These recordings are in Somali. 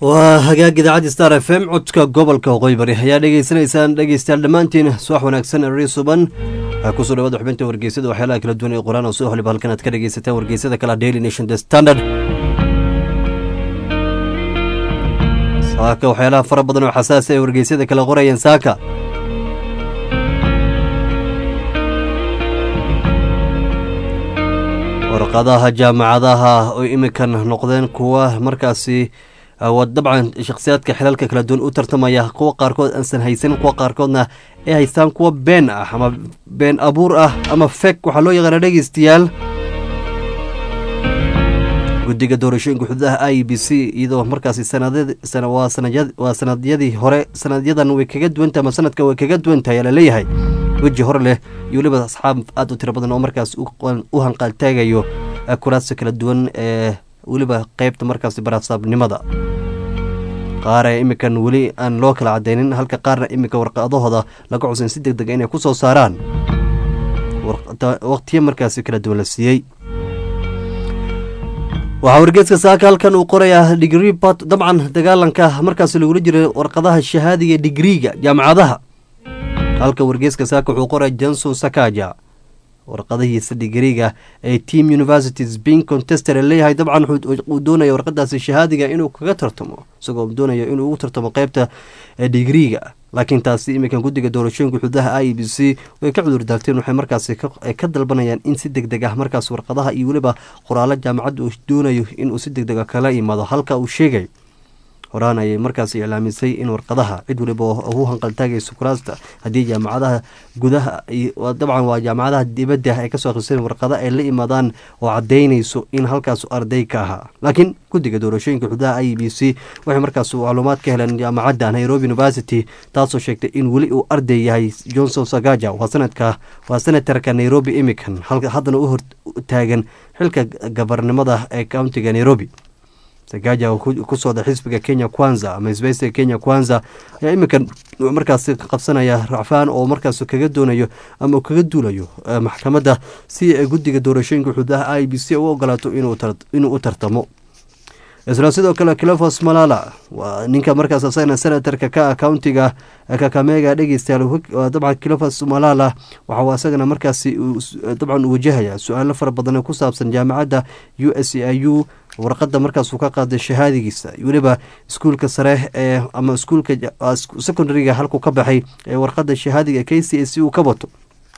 waa hagaag idaacadda star f m codka gobolka waqooyi bari ayaa dhegeysanaysaan dhegeystayaal dhammaantiin subax wanaagsan eri suban kusoo dhawaada xubinta wargeysada waxyaalaha kala duwan ee qoraan oo soo holiba halkan aad ka dhegeysataan wargeysada kale daily nation the standard saaka waxyaalaha fara badan oo xasaasi ay wargeysyada kala qorayeen saaka warqadaha jaamacadaha oo iminkan noqdeen kuwa markaasi dabcan shakhsiyaadka xilalka kala duwan u tartamaya kuwa qaarkood aansan haysanin kuwa qaarkoodna ay haystaan kuwa been ah ama been abuur ah ama fek waxaa loo yaqaana dhegeystayaal guddiga doorashooyinka xuduudaha i b c iyadoo markaasi waa sanadyadii hore sanadyadan way kaga duwantahay ama sanadka way kaga duwantahay ayaa laleeyahay weji hore leh iyo weliba asxaab aada u tiro badan oo markaas u hanqaaltaagayo kuraasta kala duwan ee weliba qeybta markaasi barasaabnimada qaar ee iminkan weli aan loo kala cadeynin halka qaarna iminka warqadahooda laga cusan si deg dega inay ku soo saaraan waqtiyo markaasi kala duwan la siiyey waxaa wargeeska saaka halkan uu qorayaa digrii bat dabcan dagaalanka markaasi lagula jiray warqadaha shahaadiga digriiga jaamacadaha halka wargeeska saaka wuxuu qoraya johnson sakaja warqadihiisa digriiga ee team universities being contester leeyahay dabcan uu doonaya warqadaasi shahaadiga inuu kaga tartamo isagoo doonaya inuu ugu tartamo qeybta digriiga laakiin taasi iminkan guddiga doorashooyinka xududaha i b c way ka cudur daarteen waxay markaasi ka dalbanayaan in si deg deg ah markaas warqadaha iyo weliba qoraalo jaamacadda uu doonayo inuu si deg dega kala imaado halka uu sheegay horaan ayay markaasi iclaamisay in warqadaha cid waliba ugu hanqaltaagayso kuraasta haddii jaamacadaha gudaha dabcan waa jaamacadaha dibadda ay kasoo akhriseen warqada ay la imaadaan oo cadaynayso in halkaas arday ka ahaa laakiin guddiga doorashooyinka xududaha i b c waxay markaas macluumaad ka heleen jaamacadda nairobi university taasoo sheegtay in weli uu arday yahay johnson sagaja waa sanadka waa senatarka nairobi imikan haddana u hortaagan xilka gabarnimada ee countiga nairobi sagaja ku sooda xisbiga kenya kwanza ama isbaysiga kenya kwanza ayaa iminkan markaas qabsanaya racfaan oo markaas kaga doonayo ama kaga duulayo maxkamadda si ay guddiga doorashooyinka xududaha i b c u ogolaato inuu u tartamo isla sidoo kale clefos malala waa ninka markaas asagana senatarka ka ah countiga kakamega dhegeystayaal dabcan clefos malala waxauu asagana markaasi dabcan wajahaya su-aalo fara badan ku saabsan jaamacadda u s i u warqada markaasuu ka qaaday shahaadigiisa weliba iskuulka sare ee ama iskuulka secondariga halkuu ka baxay ee warqada shahaadiga k c a c uu ka wato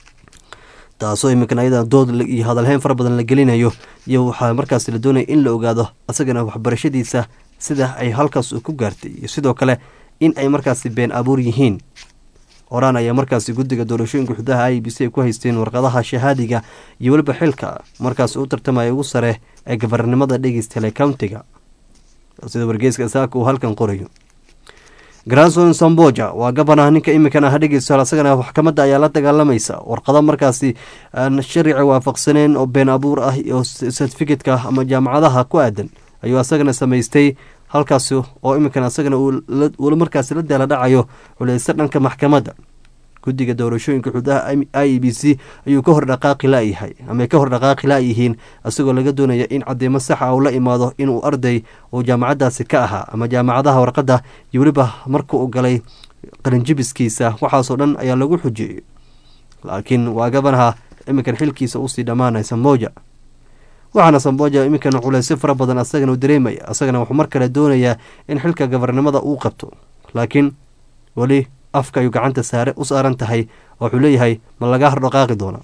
taasoo iminkan ayada dood iyo hadalheyn fara badan la gelinayo iyo waxaa markaas la doonaya in la ogaado asagana waxbarashadiisa sida ay halkaas ku gaartay iyo sidoo kale in ay markaasi been abuur yihiin horaan ayaa markaasi guddiga doorashooyinka xududaha i b c ay ku haysteen warqadaha shahaadiga iyo weliba xilka markaas u tartamaya ugu sare ee gabarnimada dhegeystale countiga sida wargeeska saaka uu halkan qorayo granson samboja waa gabanaha ninka iminkan ah dhegeystayaal asagana maxkamadda ayaa la dagaalamaysa warqado markaasi aan sharciga waafaqsaneen oo been abuur ah iyo sertificatka ama jaamacadaha ku aadan ayuu asagana samaystay halkaasi oo iminkan asagana uu markaasi la daala dhacayo culeysa dhanka maxkamadda guddiga doorashooyinka xududaha i e b c ayuu ka hor dhaqaaqi layahay ama ka hor dhaqaaqi layihiin isagoo laga doonaya in cadeymo saxa uu la imaado inuu arday uu jaamacadaasi ka ahaa ama jaamacadaha warqadda iyo weliba marka uu galay qalinjibiskiisa waxaasoo dhan ayaa lagu xujeeyey laakiin waa gabanaha iminkan xilkiisa usii dhammaanay samboja waxaana samboja iminkan culeysyo fara badan asagana u dareemaya asagana wuxuu mar kale doonayaa in xilka gabarnimada uu qabto laakiin weli afka ayuu gacanta saare u saaran tahay oo wuxuu leeyahay ma laga hordhaqaaqi doona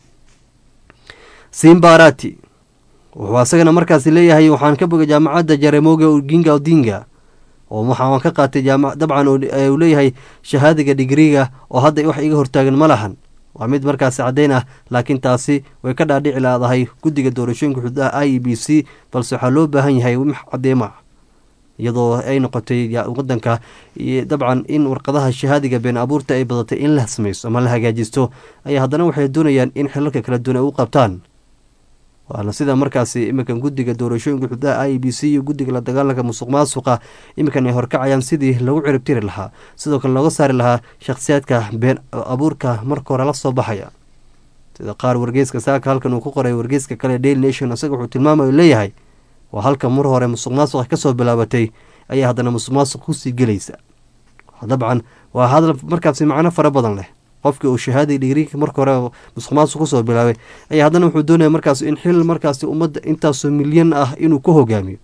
simbarati wuxuu asagana markaasi leeyahay waxaan ka bogay jaamacadda jaremoga ginga odinga oo waxaan ka qaatay dabcan uu leeyahay shahaadiga digriga oo hadda wax iga hortaagan ma lahan waa mid markaasi caddeyn ah laakiin taasi way ka dhaadhici laadahay guddiga doorashooyinka xududaha i e b c balse waxaa loo baahan yahay wax cadeymo ah iyadoo ay noqotay wadanka dabcan in warqadaha shahaadiga been abuurta ay badatay in la sameyso ama la hagaajisto ayaa haddana waxay doonayaan in xilalka kala duwan ay u qabtaan waana sida markaasi iminkan guddiga doorashooyinka xududaha i b c iyo guddiga la dagaalanka musuq maasuqa iminkan ay horkacayaan sidii lagu ciribtiri lahaa sidoo kale looga saari lahaa shakhsiyaadka been abuurka marka hore la soo baxaya sida qaar wargeyska saaka halkan uu ku qoray wargeyska kale daily nation isaga wuxuu tilmaamayo leeyahay waa halka mar hore musuq maasuqa kasoo bilaabatay ayaa haddana musuqmaasuq kusii gelaysa dabcan waa hadal markaasi macno fara badan leh qofkii uu shahaadai dhigriinka marka hore musuqmaasuq kusoo bilaabay ayaa haddana wuxuu doonaya markaas in xil markaasi ummadda intaasoo milyan ah inuu ku hogaamiyo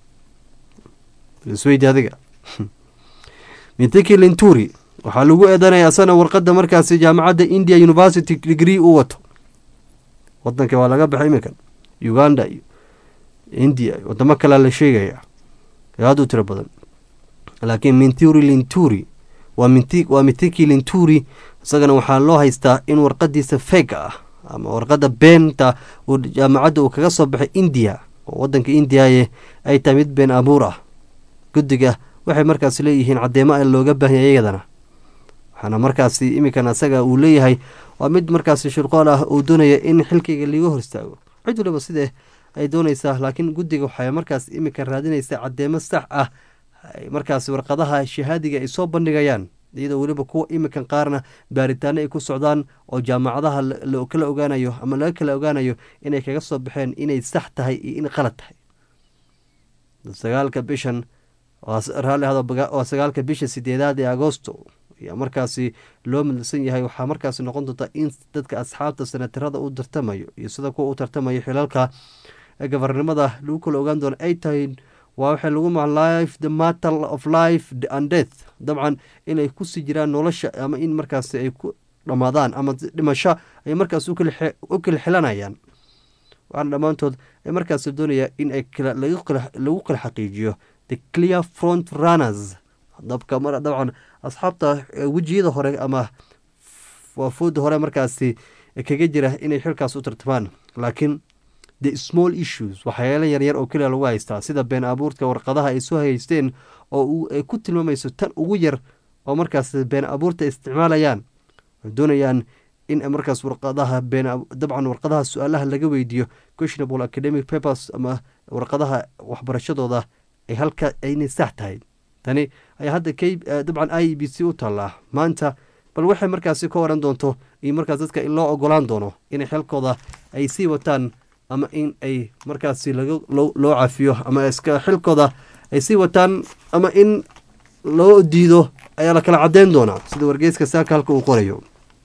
isweydi adiga mintiki linturi waxaa lagu eedanaya asana warqadda markaasi jaamacadda india university degree uu wato wadanka waa laga baxay iminkan uganda iyo india wadamo kalea la sheegaya aada u tiro badan laakiin minturi linturi waa minti waa mintiki linturi isagana waxaa loo haystaa in warqadiisa feega ah ama warqadda beenta uu jaamacadda uu kaga soo baxay india oo wadanka indiaye ay tahay mid been abuur ah guddiga waxay markaasi leeyihiin caddeemo a looga baahanya iyadana waxaana markaasi iminkan asaga uu leeyahay waa mid markaasi shirqool ah uu doonaya in xilkayga liiga hor istaago cid waliba sidee ay doonaysaa laakiin guddiga waxay markaas iminkan raadinaysaa caddeemo sax ah markaasi warqadaha shahaadiga ay soo bandhigayaan iyadoo weliba kuwa iminkan qaarna baaritaano ay ku socdaan oo jaamacadaha kala ogaanayo ama laga kala ogaanayo inay kaga soo baxeen inay sax tahay iyo in qalad tahay sagaalka bishan waa sagaalka bisha sideedaad ee agoosto ayaa markaasi loo midsan yahay waxaa markaasi noqon doonta in dadka asxaabta sanatarada u tartamayo iyo sida kuwa u tartamayo xilalka gabarnimada lagu kala ogaan doono ay tahay waa waxay lagu maa life the matter of life and death dabcan inay kusii jiraan nolosha ama in markaasi ay ku dhammaadaan ama dhimasho ay markaas u kala xilanayaan waxaana dhammaantood ay markaasi doonaya in ay lagu kala xaqiijiyo the clear front runners dabka dabcan asxaabta wejiyada hore ama waafuudda hore markaasi kaga jira inay xilkaas u tartamaan laakiin the small issues waxyaalo yaryar oo keliya lagu haystaa sida been abuurka warqadaha ay soo haysteen oo ay ku tilmaamayso tan ugu yar oo markaas been abuurta isticmaalayaan ay doonayaan in markaas warqadaha been dabcan warqadaha su-aalaha laga weydiiyo questionable academic papers ama warqadaha waxbarashadooda ay halka aynay sax tahay tani ayaa hadda k dabcan i b c u taallaa maanta bal waxay markaasi ka oran doonto iyo markaas dadka in loo ogolaan doono inay xilkooda ay sii wataan ama in ay markaasi loo cafiyo ama iska xilkooda ay sii wataan ama in loo diido ayaa la kala cadeyn doonaa sida wargeyska saaka halka uu qorayo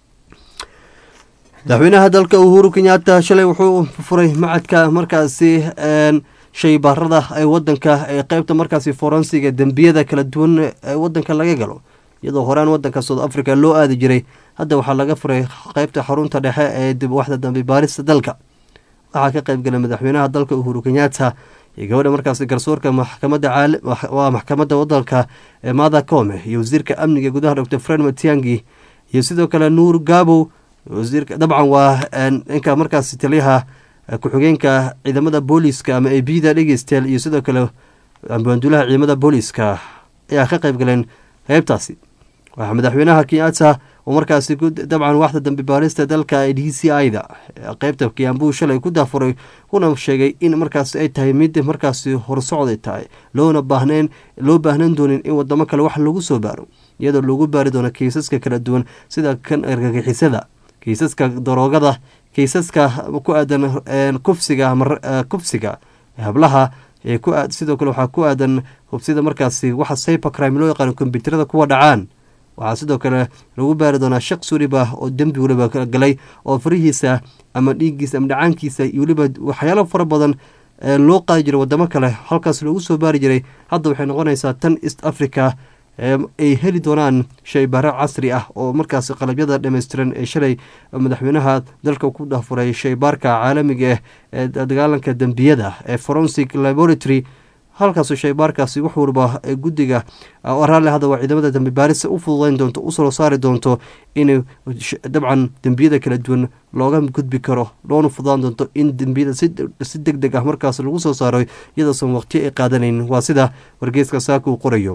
madaxweynaha dalka uhuru kenyatta shalay wuxuu furay macadka markaasi shaybaarada ee wadanka ee qeybta markaasi forensiga dembiyada kala duwan ee wadanka laga galo iyadoo horaan wadanka south africa loo aadi jiray hadda waxaa laga furay qeybta xarunta dhexe ee dib waxda dambe baarista dalka waxaa ka qeybgalay madaxweynaha dalka uhuru kenyatta iyo gabadha markaasi garsoorka maxkamada waa maxkamadda wadanka ee mada come iyo wasiirka amniga gudaha doctor fred matiangi iyo sidoo kale nuur gabow wasiirka dabcan waa ninka markaasi taliyaha ku-xigeenka ciidamada booliiska ama ebida dhegeystayaal iyo sidoo kale ambaanduulaha ciidamada booliiska ayaa ka qeyb galeen qeybtaasi waxaa madaxweynaha kenyatta oo markaasi dabcan waxda dambe baarista dalka d c i da qeybta kiambu shalay ku daafuray kuna sheegay in markaasi ay tahay mid markaasi horsocday tahay loona baahneen loo baahnan doonin in wadamo kale wax lagu soo baaro iyadoo lagu baari doono kiisaska kala duwan sida kan argagixisada kiisaska daroogada kiisaska ku aadan kufsiga kufsiga hablaha sidoo kale waxaa ku aadan hubsida markaasi waxa cybercrime loo yaqaano kombyuutarada kuwa dhacaan waxaa sidoo kale lagu baari doonaa shaqs weliba oo dembi weliba galay oo farihiisa ama dhiiggiisa ama dhacaankiisa iyo weliba waxyaalo fara badan loo qaadi jiray wadamo kale halkaas loogu soo baari jiray hadda waxay noqonaysaa tan east africa ay heli doonaan shaybaaro casri ah oo markaas qalabyada dhammaystiran ee shalay madaxweynaha dalka ku dafuray shaybaarka caalamiga ee dagaalanka dembiyada ee forensic laboratory halkaas shaybaarkaasi wax waliba guddiga raalli hadda waa ciidamada dambi baarisa u fududeyn doonto usoo saari doonto in dabcan dembiyada kala duwan looga gudbi karo loona fududaan doonto in dembiyada si deg deg ah markaas lagu soo saaro iyadoosan waqtiyo ay qaadanayn waa sida wargeeska saaka uu qorayo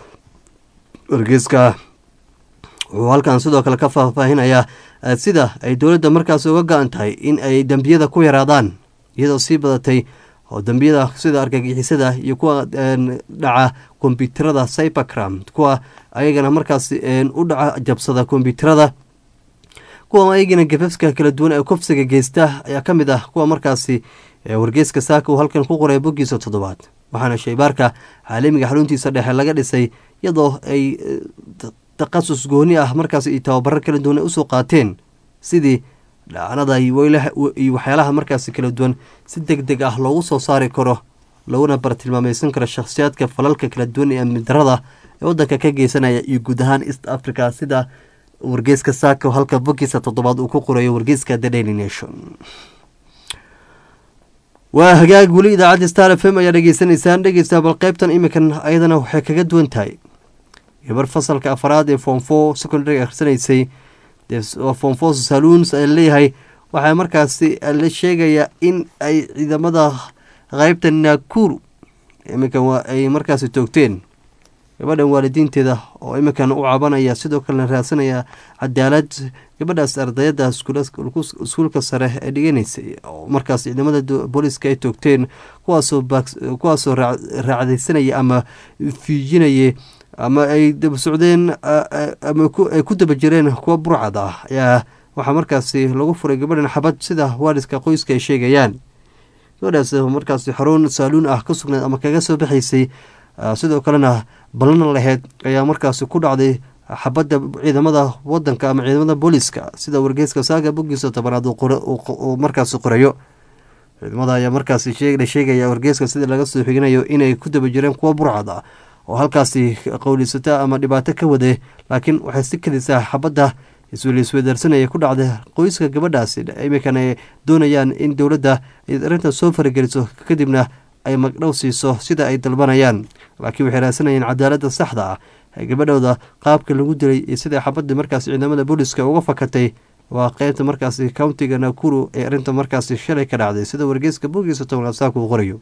wargeeska wuxuu halkan sidoo kale ka faahfaahinayaa sida ay dowladda markaas uga go-an tahay in ay dembiyada ku yaraadaan iyadoo sii badatay oo dembiyada sida argagixisada iyo kuwa dhaca kombyuutarada cybercram kuwa ayagana markaas u dhaca jabsada kombyuutarada kuwa ayagana gafafka kala duwan ee kufsiga geysta ayaa ka mid ah kuwa markaasi wargeeska saaka uu halkan ku qoray boggiisa toddobaad waxaana shaybaarka caalamiga xaruntiisa dhexe laga dhisay iyadoo ay takhasus gooni ah markaas iyo tababaro kala duwan ay usoo qaateen sidii dhacanada iyo waxyaalaha markaasi kala duwan si deg deg ah loogu soo saari karo laguna bartilmaamaysan karo shakhsiyaadka falalka kala duwan ee amni darada ee waddanka ka geysanaya iyo guud ahaan east africa sida wargeyska saako halka bogiisa toddobaad uu ku qorayo wargeyska the daily nation waa hagaag weli idaacadda star f m ayaa dhegeysanaysaan dhegeysta bal qeybtan iminkan ayadana waxay kaga duwan tahay gabar fasalka afaraad ee form four secondary akhrisanaysay form four saluons ayaa leeyahay waxaa markaasi la sheegayaa in ay ciidamada qeybta nakuru iminkan ay markaasi toogteen gabadhan waalidiinteeda oo iminkan u cabanaya sidoo kalena raadsanaya cadaalad gabadhaas ardayada iskuulka sare ee dhiganaysay oo markaas ciidamada booliiska ay toogteen kuwaasoo raacdaysanaya ama fiijinaya ama ay daba socdeen ama ay ku daba jireen kuwa burcad ah ayaa waxaa markaasi lagu furay gabadhan xabad sida waaliska qoyska ay sheegayaan gabadhaas markaasi xarun saaluun ah ka sugnayd ama kaga soo baxaysay sidoo kalena ballan laheyd ayaa markaasi ku dhacday xabadda ciidamada wadanka ama ciidamada booliiska sida wargeyska saaga bogiisa tobanaad uu markaasi qorayo ciidamada ayaa markaasi la sheegaya wargeyska sida laga soo xiginayo inay ku daba jireen kuwa burcad ah oo halkaasi qowliysata ama dhibaato ka waday laakiin waxay si kelisaa xabadda iswelaiswedaarsanaya ku dhacday qoyska gabadhaasi iminkan ay doonayaan in dowladda arrintan soo farageliso kadibna ay magdhow siiso sida ay dalbanayaan laakiin waxay raadsanayeen cadaaladda saxda ah ee gabadhooda qaabka lagu dilay iyo sida xabadda markaasi ciidamada booliiska uga fakatay waa qeybta markaasi countiga nakuru ee arrinta markaasi shalay ka dhacday sida wargeyska bogiisa tobnaad saaka uu qorayo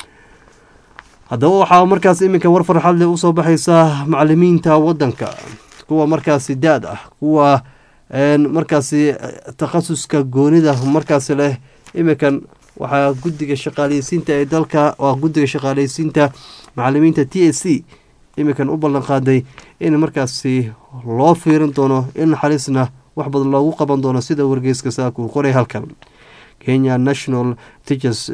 haddaba waxaa markaas iminka war farxad leh usoo baxaysa macalimiinta wadanka kuwa markaasi daad ah kuwa markaasi takhasuska goonida markaasi leh iminkan waxaa guddiga shaqaaleysiinta ee dalka waa guddiga shaqaaleysiinta macalimiinta t a c iminkan u ballan qaaday in markaasi loo fiirin doono in naxariisna wax badan loogu qaban doono sida wargeyska saaka uu qoray halkan kenya national teachers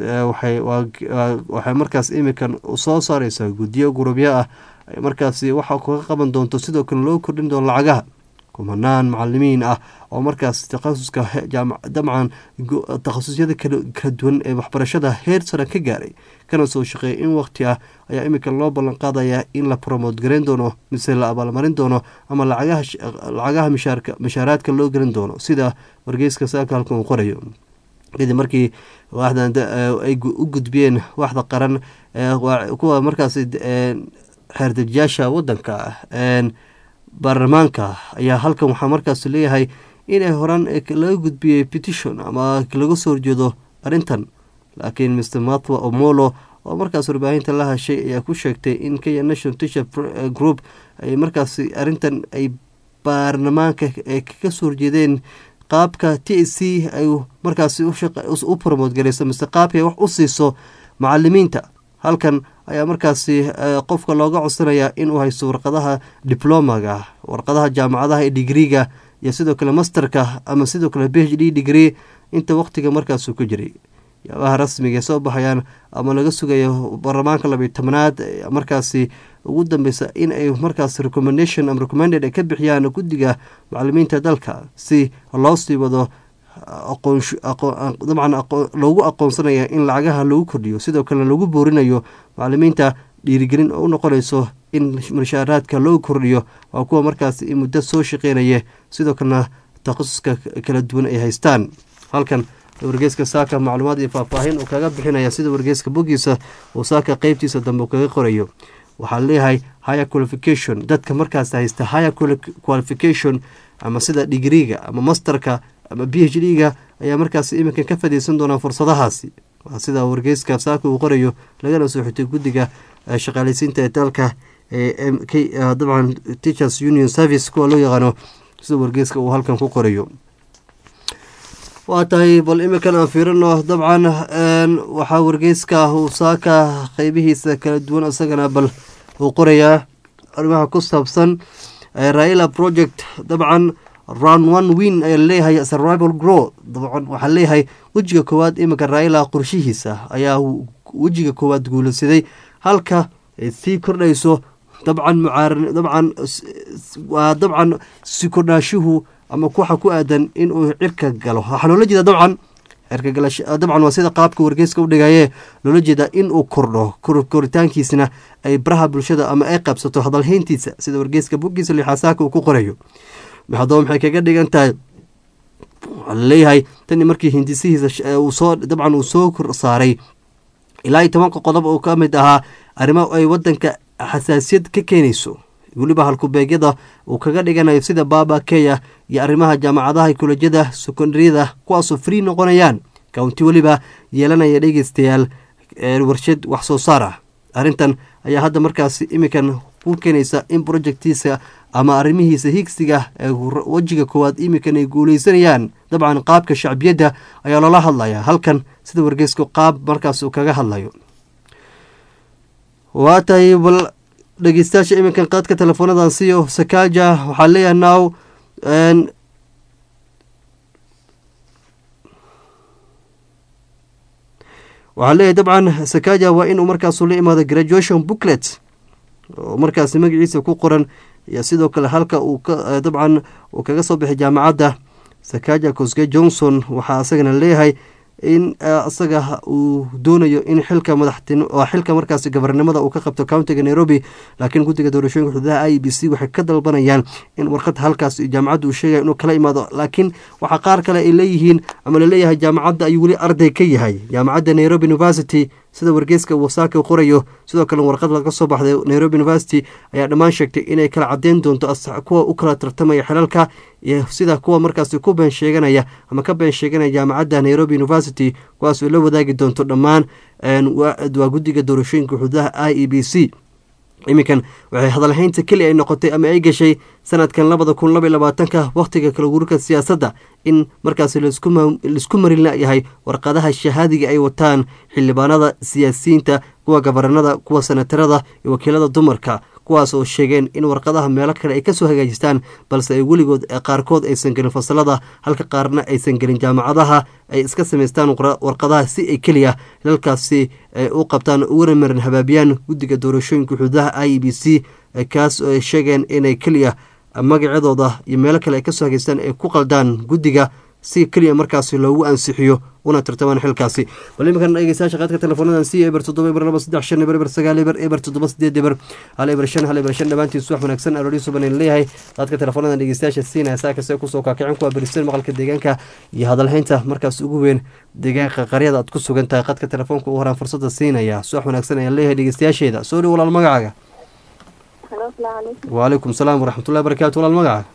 waxay markaas iminkan soo saareysaa guddiyo gurubyo ah markaasi waxa kaga qaban doonto sidoo kale loo kordhin doono lacagaha kumanaan macalimiin ah oo markaas takhasuska dabcan takhasusyada kala duwan ee waxbarashada heer sare ka gaaray kana soo shaqeeya in waqti ah ayaa iminka loo ballan qaadaya in la promote gareyn doono mise la abaalmarin doono ama lacagaha mishaaraadka loo gelin doono sida wargeyska saaka halkan uu qorayo kadib markii waaxdan ay u gudbiyeen waaxda qaran kuwa markaasi xeerdejiyaasha wadanka baarlamaanka ayaa halkan waxaa markaas leeyahay inay horaan laga gudbiyey petition ama laga soo horjeedo arrintan laakiin mr mathwa omolo oo markaas warbaahinta la hashay ayaa ku sheegtay in kenya national teacher group ay markaasi arrintan ay baarlamaanka kaga soo horjeedeen qaabka t c ay markaasi u promote gareyso mise qaabkay wax u siiso macalimiinta halkan ayaa markaasi qofka looga codsanayaa inuu haysto warqadaha diblomaga warqadaha jaamacadaha ee digriga iyo sidoo kale masterka ama sidoo kale b h d degree inta waqtiga markaasuu ku jiray yaabaha rasmiga soo baxayaan ama laga sugayo baarlamaanka labiyo tobanaad markaasi ugu dambeysa in ay markaas recommendation ama recommended ay ka bixiyaan guddiga macalimiinta dalka si loo sii wado dabcan loogu aqoonsanaya in lacagaha lagu kordhiyo sidoo kalena lagu boorinayo macalimiinta dhiirigelin oo u noqonayso in mushaaraadka loo kordhiyo waa kuwa markaas muddo soo shaqeynaya sidoo kalena takhasuska kala duwan ay haystaan halkan wargeyska saaka macluumaad iyo faahfaahin uu kaga bixinaya sida wargeyska bogiisa uu saaka qeybtiisa dambe uu kaga qorayo waxaa leeyahay higher qualification dadka markaas haysta higher qualification ama sida digriga ama masterka ama b h d ga ayaa markaas iminkan ka fadiyeysan doonaa fursadahaasi waa sida wargeyska saaka uu qorayo lagana soo xigtay guddiga shaqaaleysiinta ee dalka dabcan teachers union service kuwa loo yaqaano sida wargeyska uu halkan ku qorayo waa tahay bal iminkan aan fiirino dabcan waxaa wargeyska uu saaka qeybihiisa kala duwan isagana bal uu qorayaa arrimaha ku saabsan raila project dabcan round one win ayaa leeyahay survival grow dabcan waxaa leeyahay wejiga koowaad iminka raila qorshihiisa ayaa wejiga koowaad guulaysaday halka ay sii kordhayso dabcan mucaar dabcan waa dabcan si kordhaashuhu ama waxa ku aadan inuu cirka galo waxaa loola jeeda dabcan dabcan waa sida qaabka wargeyska u dhigaye loola jeeda inuu kordho koritaankiisna ay baraha bulshada ama ay qabsato hadalhayntiisa sida wargeyska buggiisa lixaasaaka uu ku qorayo haddaba maxay kaga dhigan tahay waxaa laleeyahay tani markii hindisihiisa soo dabcan uu soo saaray ilaa iyo tobanka qodob oo ka mid ahaa arrimo ay wadanka xasaasiyad ka keenayso weliba halkubeegyada uu kaga dhiganayo sida baaba keya iyo arrimaha jaamacadaha kolojyada sekondariyada kuwaasoo free noqonayaan county weliba yeelanaya dhegeystayaal warshad wax soo saar ah arrintan ayaa hadda markaas iminkan ku keenaysa in projectiisa ama arrimihiisa higsiga ee wejiga koowaad iminkan ay guuleysanayaan dabcan qaabka shacbiyadda ayaa loola hadlaya halkan sida wargeysku qaab markaas uu kaga hadlayo waa tahay bal dhegeystayaasha iminkan qaadka teleefoonadan siyo sakaaja waxaa leeyahay now waxaa leeyahay dabcan sakaaja waa inuu markaasu la imaado graduation booklet oo markaasi magaciisa ku qoran iyo sidoo kale halka uu dabcan uu kaga soo baxay jaamacadda sakaaja cosge johnson waxaa isagana leeyahay in isaga uu doonayo in xilka madaxtin xilka markaasi gabarnimada uu ka qabto countiga nairobi laakiin guddiga doorashooyinka xuduudaha i b c waxay ka dalbanayaan in warqad halkaas jaamacadda uu sheegaya inuu kala imaado laakiin waxaa qaar kale ay leeyihiin ama laleeyahay jaamacadda ayuu weli arday ka yahay jaamacadda nairobi university sida wargeyska wasaaka qorayo sidoo kale warqad laga soo baxday nairobi university ayaa dhammaan sheegtay inay kala cadeyn doonto kuwa u kala tartamaya xilalka iyo sida kuwa markaasi ku been sheeganaya ama ka been sheeganaya jaamacadda nairobi university kuwaas oo la wadaagi doonto dhammaan waa guddiga doorashooyinka xuduudaha i e b c iminkan waxay hadalhaynta keli ay noqotay ama ay gashay sanadkan labada kun laba labaatanka wakhtiga kala guurka siyaasadda in markaasi laisku marin layahay warqadaha shahaadiga ay wataan xildhibaanada siyaasiyiinta kuwa gabaranada kuwa senatarada iyo wakiilada dumarka kuwaas oo sheegeen in warqadaha meelo kale ay kasoo hagaajistaan balse ay weligood qaarkood aysan gelin fasalada halka qaarna aysan gelin jaamacadaha ay iska samaystaan warqadaha si ay keliya hilalkaasi u qabtaan ugana marin habaabiyaan guddiga doorashooyinka xuduudaha i e b c kaas oo ay sheegeen inay keliya magacadooda iyo meelo kale ay kasoo hagaystaan ay ku qaldaan guddiga si keliya markaasi loogu ansixiyo una tartamaan xilkaasi bal iminkan dhegeystayaasha qaadka teleefoonadan si eber toddoba eber laba saddex shan eber eber sagaal eber eber toddoba sideed eber hal eber shan hal eber shan dhammaantiisu wax wanaagsan aroori subanan leeyahay qaadka teleefoonadan dhegeystayaasha siinaya saa kastee kusoo kaakicin kuwa beristeen maqalka deegaanka iyo hadalhaynta markaas ugu weyn deegaanka qaryada aad ku sugan tahay qaadka telefoonka u horaan fursada siinaya suwax wanaagsan ayaan leeyahay dhegeystayaasheeda soo dhow walaal magacaaga wacalaykum salaam waraxmatullahi barakaatu walaal magaca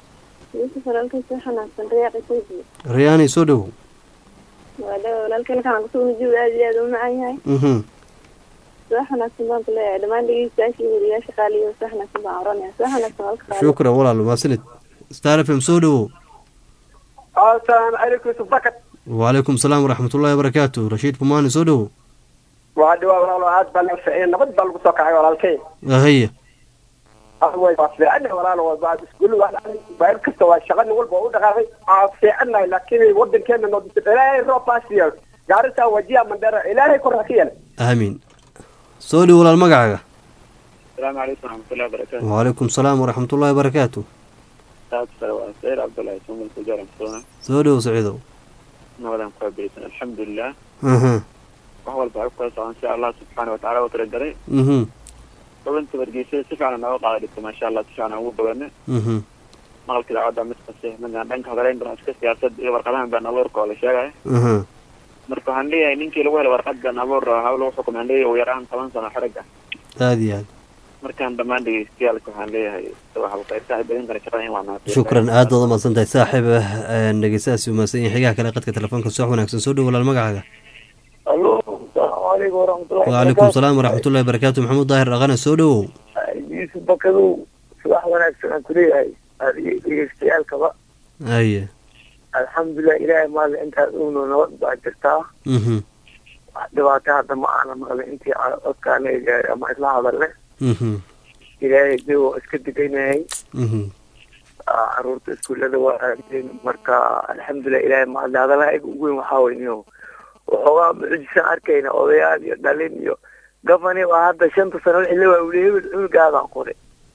rayaani soo dhowow walaalkeen kusugnajuu aad iyo aad u macan yahay soo xanaagsan baan ku leeyahay dhammaan dhegeystayaashii weriyaasha qaaliyo soo xanaagsan baan oranaya soo xanaagsan walka qaali shukran walaal maasanid star f m soo dhowow asalaamu calaykum yusuf bakat wacalaykum salaam waraxmatullahi wabarakaatu rashiid pumaani soo dhowow waa dhawaa walaalo aad baa laga ficiyay nabad baa lagu soo kacay walaalkey ahaya waa fiicana walaalo iskuul bayr kasta waa shaqa nin walba u dhaqaaqay waa fiicanahay laakiin wadankeena noodisa ilaahay roob baa siiya gaarisa wajiya mandera ilaahay kor ha ka yeela aamiin soo dhow walaal magacaaga asalaamu calaykum waraxmatullahi wabarakaatu wacalaykum salaam waraxmatullahi wabarakaatu saad sare waa sayid cabdullaahi sumal kujaar amsona soo dhow saciidow nabadan ku abirisan alxamdulilah aha wax walba ay ku kala socon si allah subxaana watacaala u talagalay mhm xubinta wargeysyada si fiican nooga qaada dhigto maasha allah si fiican ugu bogane mhm maqalka idaacadda mid kasta midaan dhanka hadaleyn doona iska siyaasad iyo warqadahan been abuurka oo la sheegaya aha marka waxaan leeyahay ninkii lagu helay warqad been abuur hawl lagu xukumay aan leeyahay ugu yaraan toban sano xerigga aada iyo aad markaan dhammaan dhegeystayaalka waxaan leeyahay waxba qaybta ay badin kara shaqada in waa mahadsan shukran aad baad umahadsan tahay saaxiib dhegeystahaasi umahadsan yahay xigaha kale qadka telefoonka soo wanaagsan soo dhow walaal magacaaga alo asalaamu calaykum waraxmatullahi wacalaykum salaam waraxmatullahi wabarakaatu maxamuud daahir dhaqane soo dhowow yusuf bakadow subax wanaagsan aan kuleeyahay dhegeystayaalkaba aye alxamdulilah ilaahay maali intaas ugno nabad baa jirtaa mhm wax dhibaato hadda ma aana maqlin intii codkaana gaaray ama isla hadalne mhm ilaahay de waa iska deganyahay mhm caruurta iskuullada waa aadeen marka alxamdulilah ilaahay maali hadalaha iga ugu weyn waxaa wey niyo waxoogaa mucjisaan arkayna odayaal iyo dhalin iyo gafani waa hadda shanta sano wixii la waa uli hebel hebelgaadaan qoray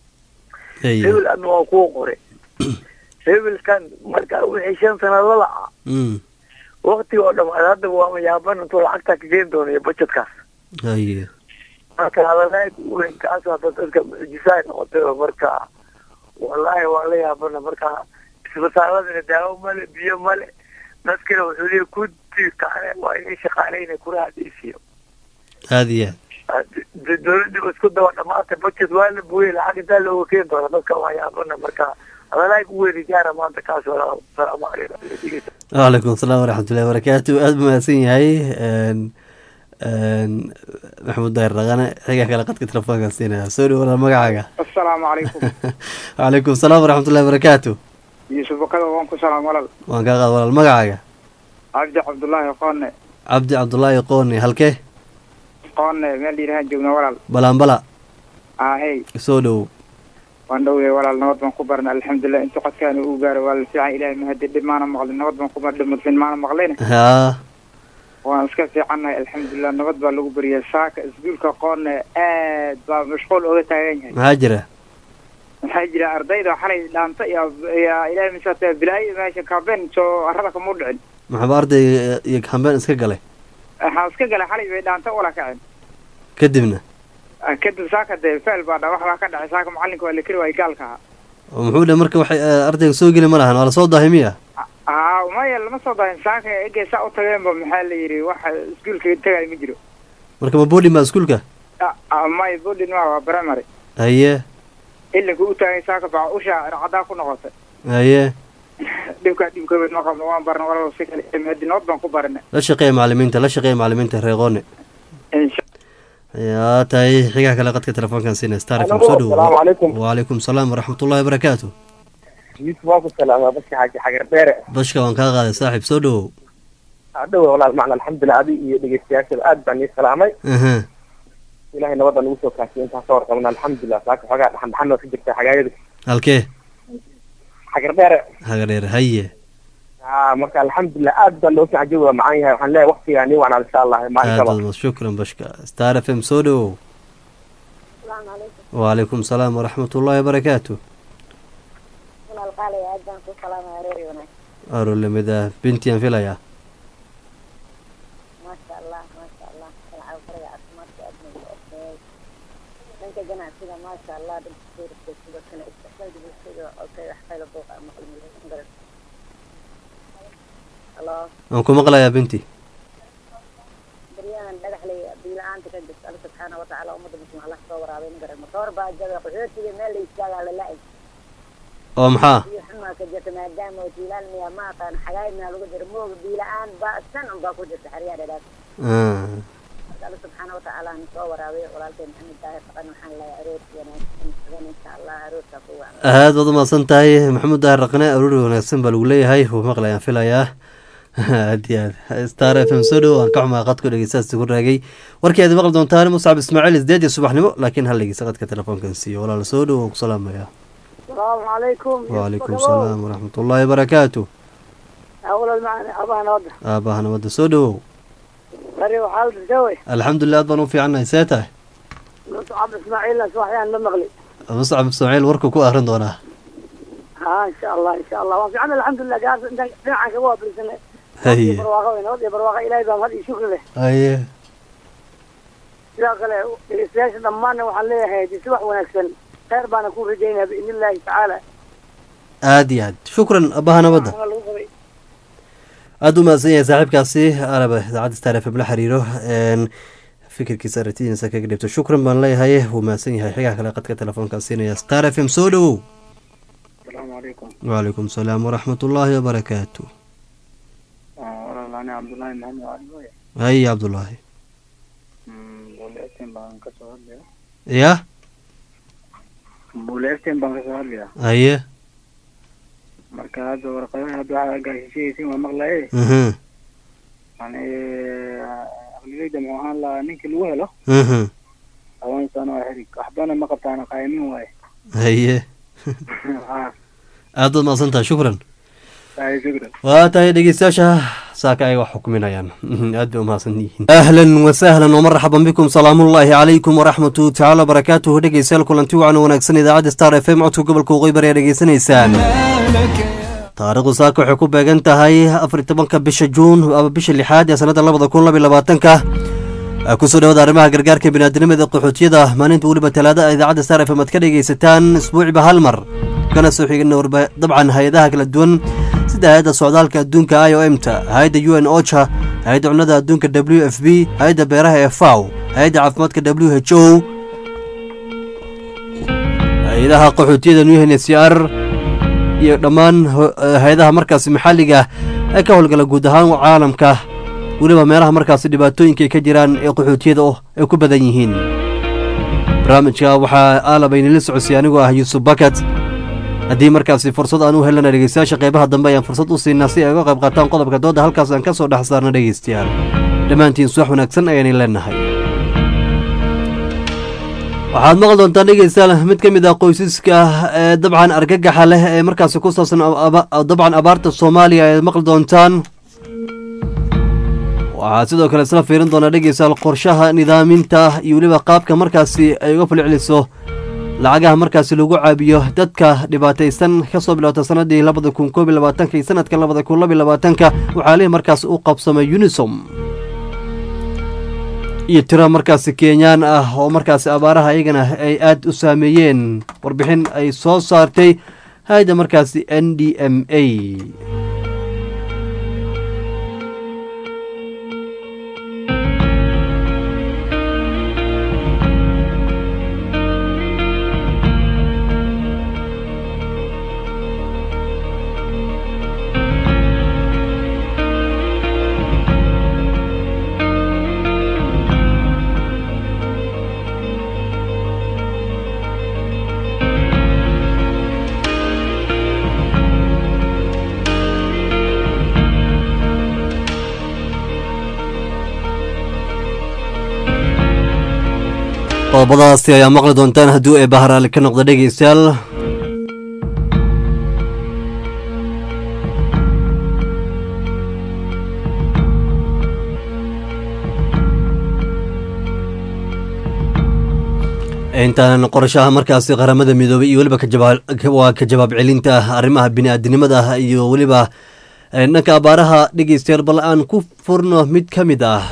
haye hebel adna waa kuu qoray hebelkan marka wixii shan sano la laca Mm. wakti oo dhamaad hadda waa yaaban intuu lacagta ka geen doonayo budgetkaas haye marka hadalaag weyn kaas hadda dadka mucjisaa noqotay oo marka wallaahi waa la yaabana marka isbitaaladana daawo male biyo male dadkina wuxuu leeyahy kuti kale waa inay shaqaaleyna kuraha dhiisiyo aada iyo aad d- dowladda ba isku daba dhamaatay budget waa la buuyey lacag intaa looga keeni doona dadka waa yaabana marka hadalaag weyn gaara maanta kaas walaa salaamu calaykum wcalaykum asalaam waraxmatullahi wabarakaatu aada buu mahadsan yahay n n maxamuud daahir dhaqane xiga kale qadka telefoonka siinaya soo dhow walaal magacaaga asalaamu calaykum wcalaykum asalaam waraxmatullahi wabarakaatu yuusuf bakada waan ku salaam walal waan kaa qaad walaal magacaaga cabdi cabdullaahi qoone cabdi cabdullaahi qooni halkee qoone meel yidhahaan joogna walal balaanbala ahey soo dhow waan dhowday walaal nabad baan ku barna alxamdulilah intuu qadkaani uu gaaro waa la fiican ilahay mahadi dhib maana maqlin nabad baan ku barna mudlin maana maqlin haa waan iska fiicannahay alxamdulilah nabad baa lagu beriya saaka iskuulka qoone aad baa mashquul oga taagan yahay maxaa jira maxaa jira ardayda xalay dhaanta iyo iyo ilahay misaata bilaayo meesha kaabeen soo arada kamuu dhicin maxaba arday iyo hambeen iska galay waxaa iska galay xalay bay dhaanta wala kaceen kadibna Ah, kadib saaka dee feel baa dha wax baa ka dhacay saaka macalinka waa la keri waayay gaalka ahaa oo muxuu dhe marka waxay eh, ardayga soo geli ma lahan waa lasoo daahay miya haa maya lama soo dahin saaka egey saa u tageenba maxaa la yidhi waxa iskuulka tagay ma jiro marka ma boodhin baa iskuulka Ah, ah, maya bodin ma waa primary haye ilinka u taagay saaka baa usha racdaa ku noqotay haye dhibkaa dhibkabad ma qabno waan barna walalo si kale hadi nabad baan ku barina la shaqeeya macalimiinta la shaqeeya macalimiinta reeqoone insha yaa tahay xigaha kale qadka telefoonkan siina star fm Alo, soo dhowo asalaamu calaykum. wacalaykum salaam waraxmatullahi wabarakaatu yusuf waa ku salaamaa bashi xaaji xagar dheere bashka waan kaa qaaday saaxiib soo dhowow hadhowe walaal macna alxamdulilah adi iyo dhegeystayaashada aad baan nii salaamay aha ilahay nabadda nagu soo kaasiyay intaan ka warqabna alxamdulilah saaka xoogaa dhaxan dhaxan waa ka jirta xagaayada halkee xagar dheere haga dheer haye aa marka alxamdulilah aad baa loo fiican jawi waa macaan yahay waxaan leeyahay waqtigaa nii wacnaa insha allah aad maalinkaba baad mahad- shukran bashka star f m soo dhowow asalaamu calaykum wacalaykum salaam waraxmatullahi wabarakaatu walaal qaalaya aad baan ku salaamaya reer wanaag aro lamida bintiyan filayaa maasha allah maasha allah kalcaw faraga caafimaadka aad nagu okeey dhanka ganacsiga maasha allah dhanka suurka sidoo kale isticmaalka bulshada oo kay wax qayla buuqa maqli milaysan garan halo waan ku maqlayaa binti baryahan dhagax lay biila-aanta ka jirta alla subxaana watacaala ummadda muslim allah soo waraabay ma garan matoor baa jaga qaxootiga meel la istaagaa la la-ay oo maxaa biyo xumaa ka jirta maadaama oo jiilaal miyaa ma aqaan xagaay miyaa lagu jira mooga biila-aan baa san un baa ku jirta xeryaha dhadhaaf Ah, marka alla subxaana watacaala na soo waraabay walaalkay maxamed daahir faqan waxaan leeyahay aroorki wanaagsan hadan insha allah aroorkaa ku wacan aad baad umahadsan tahay maxamuud daahir raqne aruuri wanaagsan baa lagu leeyahay wuu maqlayaan filayaa aad iyo aad star f m soo dhow aan ka xumaa qadku dhegeystaasi ku raagay warkii aad maqli doontaan muscab ismaaciil isdeed iyo subaxnimo laakiin hal dhegeysta qadka telefoonkan siiyo walaal soo dhow waan ku salaamaya asalaamu calaykum wacalaykum salaam waraxmatullahi wabarakaatu awlal macani abaha nabadda aabaha nabadda soo dhowow bari waxaa la dirtawey alxamdulilah aad baan u fiicannahay see tahay muscab ismaaciilna subaxyaan la maqli muscab ismaaciil warkuu ku akrin doonaa ha insha allah insha allah waan fiican alxamdulilah gaas intaan dhinacan kaga waabarisanay haye barwaaqo wey nabad iyo barwaaqo ilaahay baa mahad iyo shukri leh haye sidoo kale dhegeystayaasha dhammaanna waxaan leeyahay di subax wanaagsan khayr baana ku rajaynaya biidni illaahi tacaala aad iyo aad shukran abaha nabadda Waxaana lagu qabay aada u mahadsan yahay saaxiibkaasi araba idaacadda star f m la xiriiro n fikirkiisa aragtidiisa kaga dhibto shukran baan leeyahay wuu mahadsan yahay xigaa kale qadka telefoonkaa siinaya star f m soo dhowow asalaamu calaykum wacalaykum salaam waraxmatullaahi wabarakaatu walaal ani cabdullaahi maxamed cali mooye haye cabdullaahi buuleeftin baan kasoo hadlaya ya buuleeftin baan kasoo hadlaya haye marka hadda warqadaha hadda waxaa gaashishayaysin waa maqlaye mhm yani aqliyeyda muxuu ahaan lahaa ninkii lagu helo mhm toban sano oo xirig waxbana ma qabtaana qaaymin waaye haye ha aad baad mahadsan tahay shukran ay shukran waa tahay dhegeystayaasha saaka ay wax xukminayaan aad bay umahadsan yihiin ahlan wasahlan wmarxaban bikum salaamullaahi calaykum waraxmatu tacaala wabarakaatuhu dhegeystayaal kulanti wacan wanaagsan idaacadda star f m codka gobolka waqooyi bari aad dhegeysanaysaan taariikhdu saaka waxay ku beegan tahay afar iyo tobanka bisha juun ama bisha lixaad ee sanadda labada kun laba iyo labaatanka kusoo dhawada arrimaha gargaarka biniaadinimada qaxootiyada maalinta weliba talaada idaacadda star f m aad ka dhegeysataan isbuuciba hal mar kana soo xigana dabcan hay-adaha kala duwan sida hay-adda socdaalka adduunka i o m ta hay-adda u n ocha hay-adda cunada adduunka w f b hay-adda beeraha ee faw hay-adda caafimaadka w h o hay-adaha qaxootiyada new n c r iyo dhammaan hay-adaha markaasi maxalliga ee ka howlgala guud ahaan caalamka weliba meelaha markaasi dhibaatooyinka ay ka jiraan ee qaxootiyada ay ku badan yihiin barnaamijka waxaa aalabaynila socodsiy anigoo ah yuusuf bakat haddii markaasi fursad aan u helana dhegeystayaasha qeybaha dambe ayaan fursad u siinaa si ay uga qayb qaataan qodobka dooda halkaas aan ka soo dhex saarno dhegeystayaal dhammaantiin suwax wanaagsan ayaanay leenahay waxaad maqli doontaan dhegeystayaal mid ka mid ah qoysaska ee dabcan argagaxa leh ee markaasi ku saabsan dabcan abaarta soomaaliya ayaad maqli doontaan waxaad sidoo kale isla fiirin doonaa dhegeystayaal qorshaha nidaaminta iyo weliba qaabka markaasi ay uga falceliso lacagaha markaasi lagu caabiyo dadka dhibaataysan ka soo bilowta sanadii labada kun koob iyo labaatanka iyo sanadka labada kun laba iyo labaatanka waxaa lihi markaas u qabsamay unisom iyo tiro markaasi kenyaan ah oo markaasi abaaraha iyagana ay aad u saameeyeen warbixin ay soo saartay hay-adda markaasi n d m a qodobadaasi ayaa maqli doontaan hadduu ee baharaali ka noqda dhegeystayaal intaanan qorashaha markaasi qaramada midoobay iyo weliba waa ka jawaab celinta arrimaha bini-aadinimada iyo weliba dhanka abaaraha dhegeystayaal bal aan ku furno mid ka mid ah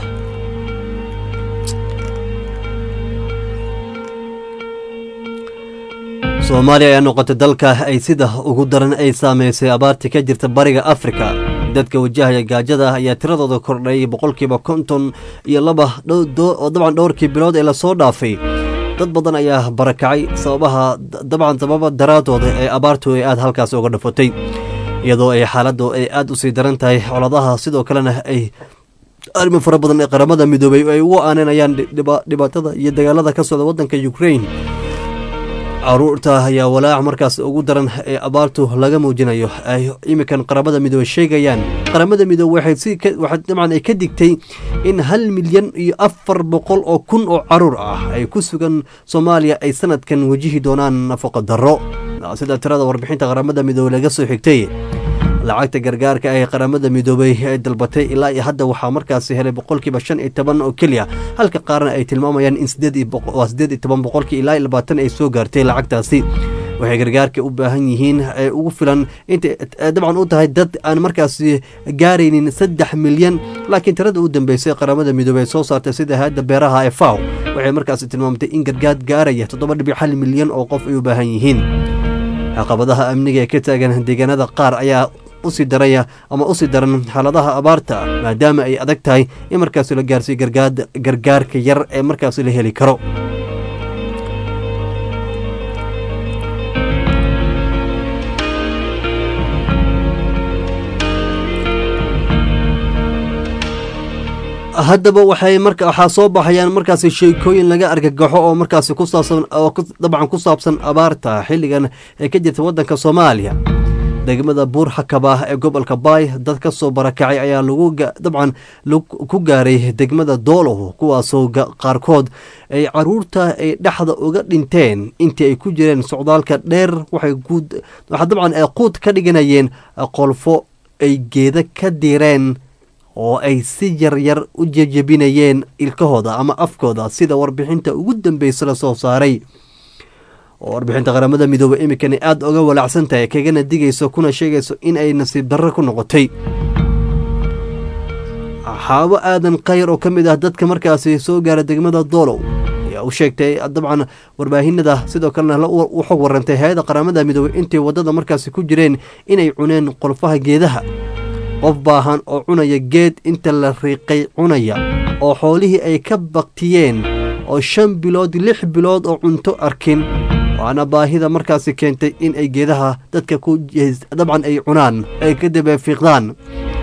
soomaaliya ayaa noqotay dalka ay sida ugu daran ay saameysay abaartii ka jirta bariga afrika dadka wajahaya gaajada ayaa tiradooda kordhay boqolkiiba konton iyo laba oo dabcan dhowrkii bilood ee lasoo dhaafay dad badan ayaa barakacay sababaha dabcan sababa daraadooda ee abaartu ay aad halkaas uga dhafatay iyadoo ay xaaladdu ay aad u sii daran tahay coladaha sidoo kalena ay arrimo fara badan ee qaramada midoobay ay ugu aaneynayaan dhibaatada iyo dagaalada ka socda waddanka ukrain caruurta ayaa walaac markaas ugu daran ee abaartu laga muujinayo ay iminkan qaramada midoobe sheegayaan qaramada midoobe waxay dabcan ay ka digtay in hal milyan iyo afar boqol oo kun oo caruur ah ay ku sugan soomaaliya ay sanadkan wajihi doonaan nafaqo darro sida tirada warbixinta qaramada midoobe laga soo xigtay lacagta gargaarka ee qaramada midoobay ay dalbatay ilaa iyo hadda waxaa markaasi helay boqolkiiba shan iyo toban oo keliya halka qaarna ay tilmaamayaan in sideed iyo toban boqolkii ilaa iyo labaatan ay soo gaartay lacagtaasi waxay gargaarka u baahan yihiin ee ugu filan intay dabcan u tahay dad aan markaasi gaaraynin saddex milyan laakiin tirada u dambeysay qaramada midoobey ay soo saartay sida hay-adda beeraha ee faw waxay markaasi tilmaamtay in gargaar gaaraya toddoba dhibic hal milyan oo qof ay u baahan yihiin caqabadaha amniga ee ka taagan deegaanada qaar ayaa usii daraya ama usii daran xaaladaha abaarta maadaama ay adag tahay in markaasi la gaarsiiyo gargaarka yar ee markaasi la heli karo haddaba waxay marka waxaa soo baxayaan markaasi sheekooyin laga argagaxo oo markaasi ku saabsan oo dabcan ku saabsan abaarta xilligan ee ka jirta waddanka soomaaliya degmada buur xakaba ee gobolka baay dad ka soo barakacay ayaa lagu dabcan ku gaaray degmada doolow kuwaasoo qaarkood ay caruurta ay dhexda uga dhinteen intii ay ku jireen socdaalka dheer waxay dabcan ay quud ka dhiganayeen qolfo ay geeda ka direen oo ay si yaryar u jejebinayeen ilkahooda ama afkooda sida warbixinta ugu dambeysa la soo saaray oo warbixinta qaramada midoobey iminkani aada oga walaacsan tahay kagana digayso kuna sheegayso in ay nasiib darro ku noqotay xaabo aadan khayr oo ka mid ah dadka markaasi soo gaara degmada doolow ayaa u sheegtay dabcan warbaahinada sidoo kalena u xog warantay hay-adda qaramada midoobey intay waddada markaasi ku jireen inay cuneen qolfaha geedaha qof baahan oo cunaya geed inta la riiqay cunaya oo xoolihii ay ka baktiyeen oo shan bilood lix bilood oo cunto arkin waana baahida markaasi keentay in ay geedaha dadka ku dabcan ay cunaan ay ka dabeefiiqdaan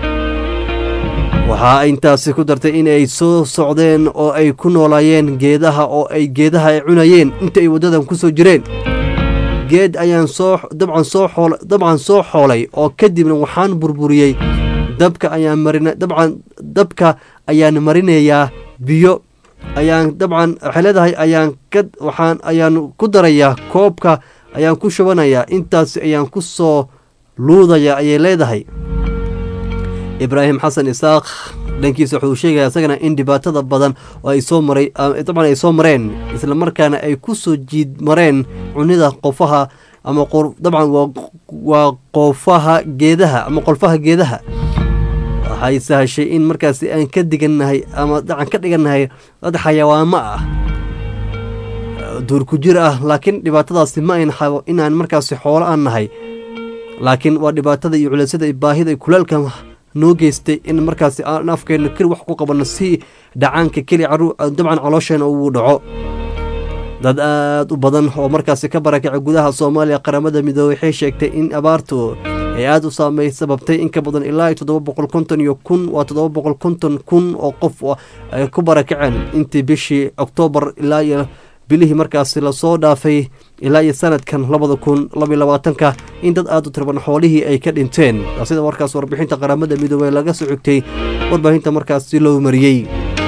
waxaa intaasi ku dartay in ay soo socdeen oo ay ku noolaayeen geedaha oo ay geedaha ay cunayeen inta ay waddadan ku soo jireen geed ayaan soo dabcan soo xool dabcan soo xoolay oo kadibna waxaan burburiyey dabka ayaan marina dabcan dabka ayaan marinayaa biyo ayaan dabcan waxay leedahay ayaan ka waxaan ayaan ku darayaa koobka ayaan ku shubanayaa intaas ayaan ku soo luudaya ayay leedahay ibraahim xasan isaaq dhankiisa wuxuu sheegaya isagana in dhibaatada badan oo ay soo maray dabcan ay soo mareen islamarkaana ay ku soo jiid mareen cunida qofaha ama dabcan waa qoofaha geedaha ama qolfaha geedaha waxay sahashay in markaasi aan ka digannahay ama dacan ka dhigannahay dad xayawaamo ah duur ku jir ah laakiin dhibaatadaasi ma ayn xabo inaan markaasi xoolo aan nahay laakiin waa dhibaatada iyo culeysada iyo baahida iyo kulaalka noo geystay in markaasi aan afkeenna keli wax ku qabanno si dhacaanka keli dabcan caloosheenna uu dhaco dad aada u badan oo markaasi ka barakacay gudaha soomaaliya qaramada midoobey waxay sheegtay in abaartu ay aada u saamey sababtay in ka badan ilaa iyo toddoba boqol konton iyo kun waa toddoba boqol konton kun oo qof ay ku barakaceen intii bishii oktoobar ilaa iyo bilihii markaasi lasoo dhaafay ilaa iyo sanadkan labada kun labaiy labaatanka in dad aada u tirban xoolihii ay ka dhinteen sida warkaas warbixinta qaramada midoobey laga soo xigtay warbaahinta markaasi loo mariyey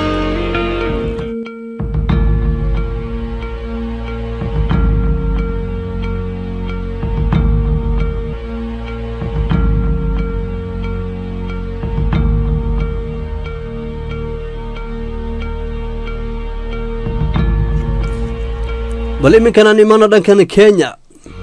bal iminkanaan imaano dhankan kenya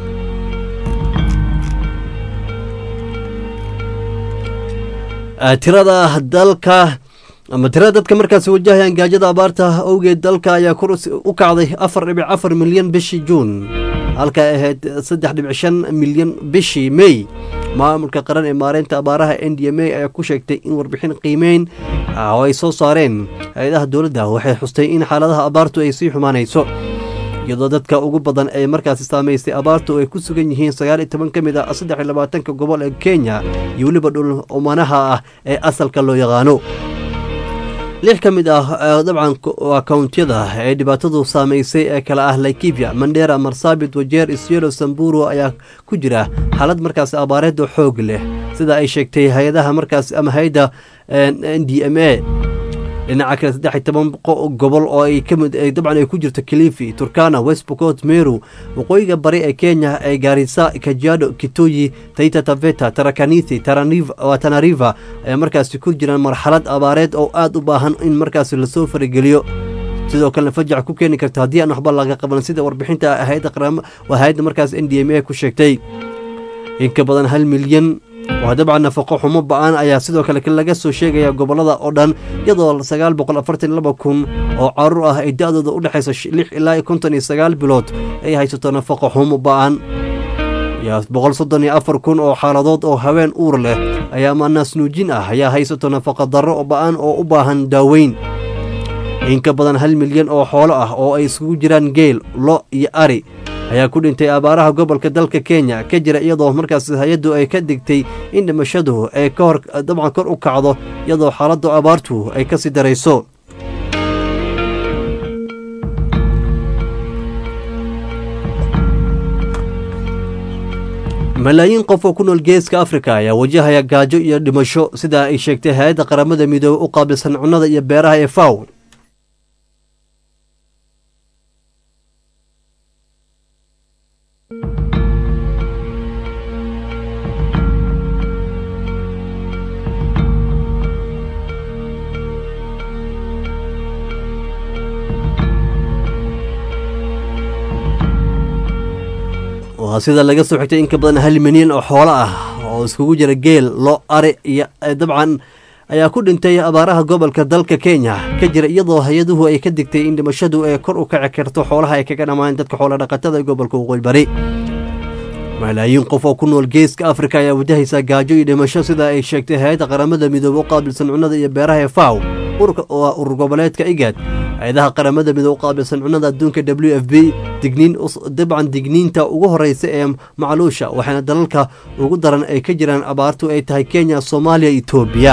tirada dalka ama tirada dadka markaasi wajahayaan gaajada abaarta awgeed dalka ayaa kor u kacday afar dhibic afar milyan bishii juun halka ay ahayd saddex dhibic shan milyan bishii mey maamulka qaran ee maareynta abaaraha n d m a ayaa ku sheegtay in warbixin qiimeyn oo ay soo saareen hay-adaha dowladda waxay xustay in xaaladaha abaartu ay sii xumaanayso iyadoo dadka ugu badan ee markaasi saamaystay abaartu ay ku sugan yihiin sagaal iyo toban ka mid ah saddex iyo labaatanka gobol ee kenya iyo weliba dhul umanaha ah ee asalka loo yaqaano lix ka mid ah dabcan waa kawntiyada ee dhibaatadu saamaysay ee kale ah laikibia mandera marsabit wajeer isyelo samburu ayaa ku jira xaalad markaasi abaareed oo xoog leh sida ay sheegtay hay-adaha markaasi ama hay-adda n d m a dhinaca kale saddex iyo toban gobol oo ay kamid dabcan ay ku jirto kilifi turkana west bocot meru waqooyiga bari ee kenya ee gaarisa kajiado kitoyi taita taveta tarakanithi tanariva ayaa markaasi ku jiraan marxalad abaareed oo aada u baahan in markaasi lasoo farageliyo sidoo kalena fajac ku keeni karta haddii aan waxba laga qaban sida warbixinta waa hay-adda markaas n d m a ku sheegtay in ka badan hal milyan waa dabcan nafaqo xumo ba-aan ayaa sidoo kale laga soo sheegaya gobolada oo dhan iyadoo sagaal boqol afartan laba kun oo caruur ah ay da-dooda u dhexayso lix ilaa iyo konton iyo sagaal bilood ay haysato nafaqo xumo ba-an boqol soddon iyo afar kun oo xaaladood oo haween uur leh ayaa maanaas nuujin ah ayaa haysato nafaqo darro ba-an oo u baahan daaweyn in ka badan hal milyan oo xoolo ah oo ay isugu jiraan geel lo iyo ari ayaa ku dhintay abaaraha gobolka dalka kenya ka jira iyadoo markaas hay-addu ay ka digtay in dhimashadu ay ka hor dabcan kor u kacdo iyadoo xaaladdu abaartu ay ka sii darayso malaayiin qof oo ku nool geeska afrika ayaa wajahaya gaajo iyo dhimasho sida ay sheegtay hay-adda qaramada midoobey u qaabilsan cunnada iyo beeraha ee faw waa sida laga soo xigtay in ka badan hal milyan oo xoolo ah oo iskugu jira geel lo ari iyo dabcan ayaa ku dhintay abaaraha gobolka dalka kenya ka jira iyadoo hay-aduhu ay ka digtay in dhimashadu ee kor u kaci karto xoolaha ay kaga dhammaan dadka xoolodhaqatada ee gobolka waqooyi bari malaayiin qof oo ku nool geeska afrika ayaa wajahaysa gaajo iyo dhimasho sida ay sheegtay hay-adda qaramada midoobe u qaabilsan cunnada iyo beeraha ee faw urur goboleedka igad hay-adaha qaramada midoobe u qaabilsan cunnada adduunka w f b digniin dabcan digniinta ugu horeysa ee macluusha waxaana dalalka ugu daran ay ka jiraan abaartu ay tahay kenya soomaaliya etoobiya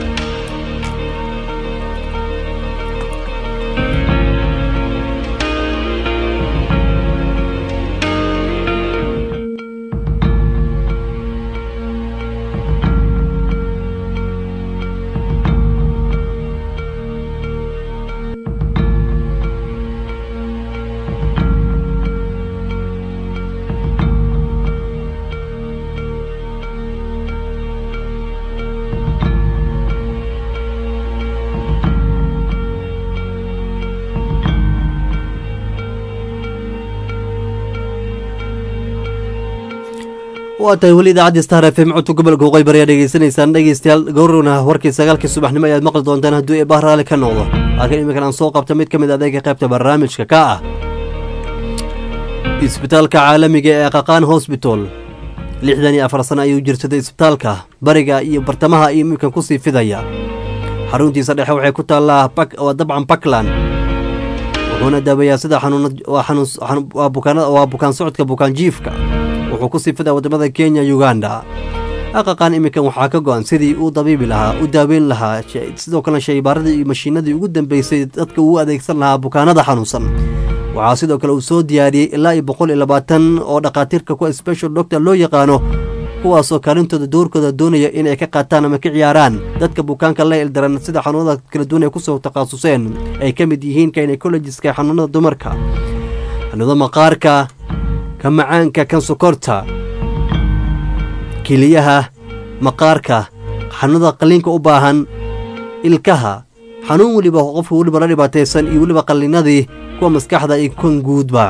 waa tahay weli idaacaddi star f m codka gobolka waqooyi bari ayaa dhegeysanaysaan dhegeystayaal gowrowna warkii sagaalkii subaxnimo ayaad maqli doontaan hadduu eebah raali ka noqdo laakiin iminkan aan soo qabta mid ka mid adeega qaybta barnaamijka ka ah isbitaalka caalamiga ee qaqaan hosbital lixdan iyo afar sano ayuu jirsaday isbitaalka bariga iyo bartamaha iyo iminkan kusii fidaya xaruntiisa dhexe waxay ku taallaa dabcan puntland wuxuuna daaweeyaa sida waa bukaan socodka bukaan jiifka wuxuu ku sii fidaa waddamada kenya uganda aqaqan iminkan waxaa ka go-an sidii uu dabiibi lahaa u daaweyn lahaa sidoo kalena shaybaaradii iyo mashiinadii ugu dambeysay dadka uu adeegsan lahaa bukaanada xanuunsan waxaa sidoo kale uu soo diyaariyey ilaa iyo boqol iyo labaatan oo dhakhaatiirka kuwa special doctor loo yaqaano kuwaasoo kaalintooda doorkooda doonaya inay ka qaataan ama ka ciyaaraan dadka bukaanka la ildaran sida xanuunada kala duwan ay kusoo takhasuseen ay ka mid yihiin gynecologiska xanuunada dumarka xanuunada maqaarka ka macaanka kan sokorta keliyaha maqaarka xanuunada qalliinka u baahan ilkaha xanuun weliba qofka weliba la dhibaataysan iyo weliba qallinadii kuwa maskaxda iyo kan guudba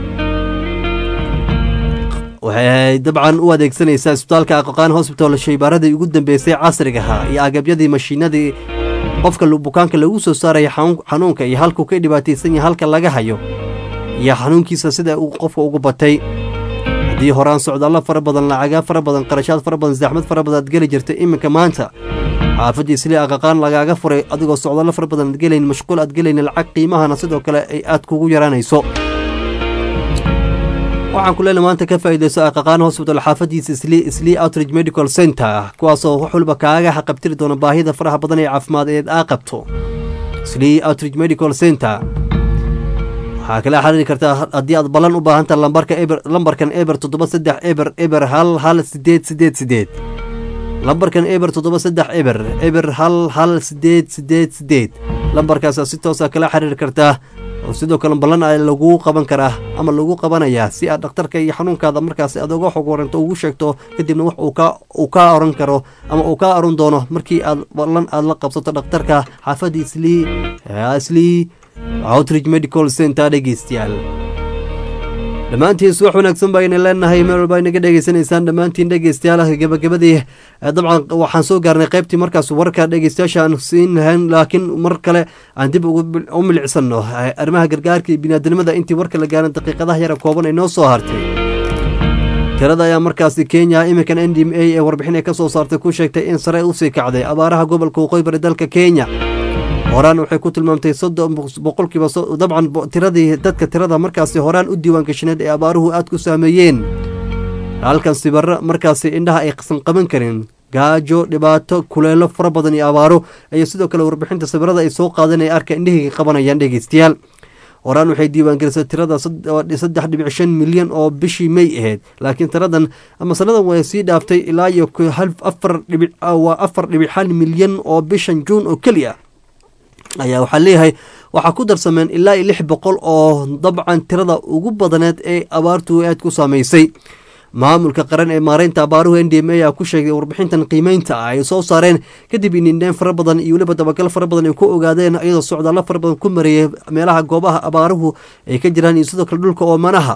waxay dabcan u adeegsanaysaa isbitaalka aqaqaan hosbital shaybaaradii ugu dambeysay casrigaha iyo agabyadii mashiinadii qofka bukaanka lagu soo saaraya xanuunka iyo halkuu ka dhibaataysan yahay halka laga hayo iyo xanuunkiisa sida uu qofka ugu batay haddii horaan socdaallo fara badan lacagaa fara badan qarashaad fara badan saxmad fara badan aad geli jirtay iminka maanta xaafadii sili aqaqaan lagaaga furay adigoo socdaallo fara badan aad gelayn mashquul aad gelayn lacag qiimahana sidoo kale ay aad kugu yaraanayso waxaan ku leena maanta ka faa'iidayso aqaqaan hosbital xaafadiisa isli isli outridge medical center kuwaasoo wax walba kaaga xaqabtiri doona baahida faraha badan ee caafimaad eed aa qabto isli outridge medical center waxaa kala xiriiri kartaa haddii aad ballan u baahan taha lambarka eber lambarkan eber toddoba saddex eber eber hal hal sideed sideed sideed lambarkan eber toddoba saddex eber eber hal hal sideed sideed sideed lambarkaasa si toosa kala xiriiri kartaa oo sidoo kale ballan a laguu qaban karaa ama lagu qabanayaa si aad dhakhtarka iyo xanuunkaada markaas aad uga xog waranto ugu sheegto kadibna wax uu kaa oran karo ama uu kaa oran doono markii aad ballan aad la qabsato dhakhtarka xaafadda islii islii outridge medical center dhegeystayaal dhammaantiin subax wanaagsan baa ina leenahay meel walba inaga dhegeysanaysaan dhammaantiin dhegeystayaal gabagabadii dabcan waxaan soo gaarnay qaybtii markaas warka dhegeystayaasha aan siin lahayn laakiin mar kale aan dib u milicsano arrimaha gargaarka iyo biniaadanimada intii warka la gaaran daqiiqadaha yara kooban ay noo soo hartay tirada ayaa markaasi kenya iminkan n d m a ee warbixin ay ka soo saartay ku sheegtay in sare usii kacday abaaraha gobolka waqooyi bari dalka kenya horaan waxay ku tilmaamtay soddon boqolkiiba dabcan tiradii dadka tirada markaasi horaan u diiwaan gashaneed ee abaaruhu aad ku saameeyeen halkan sibaro markaasi indhaha aysan qaban karin gaajo dhibaato kuleelo fara badan iyo abaaro ayaa sidoo kale warbixinta sawirada ay soo qaadan ay arka indhahii qabanayaan dhegeystayaal horaan waxay diiwaangelisay tirada saddex dhibic shan milyan oo bishii may ahayd laakiin tiradan ama sanadan way sii dhaaftay ilaa iyo afar dhibic waa afar dhibic hal milyan oo bishan juun oo keliya ayaa waxaa leeyahay waxaa ku darsameen ilaa iyo lix boqol oo dabcan tirada ugu badaneed ee abaartu aad ku saameysay maamulka qaran ee maareynta abaaruhu n d m a ayaa ku sheegay warbixintan qiimeynta ah ay soo saareen kadib inindheen fara badan iyo weliba dabagal fara badan ay ku ogaadeen iyadoo socdaallo fara badan ku mareeyay meelaha goobaha abaaruhu ay ka jiraan iyo sidoo kale dhulka oomanaha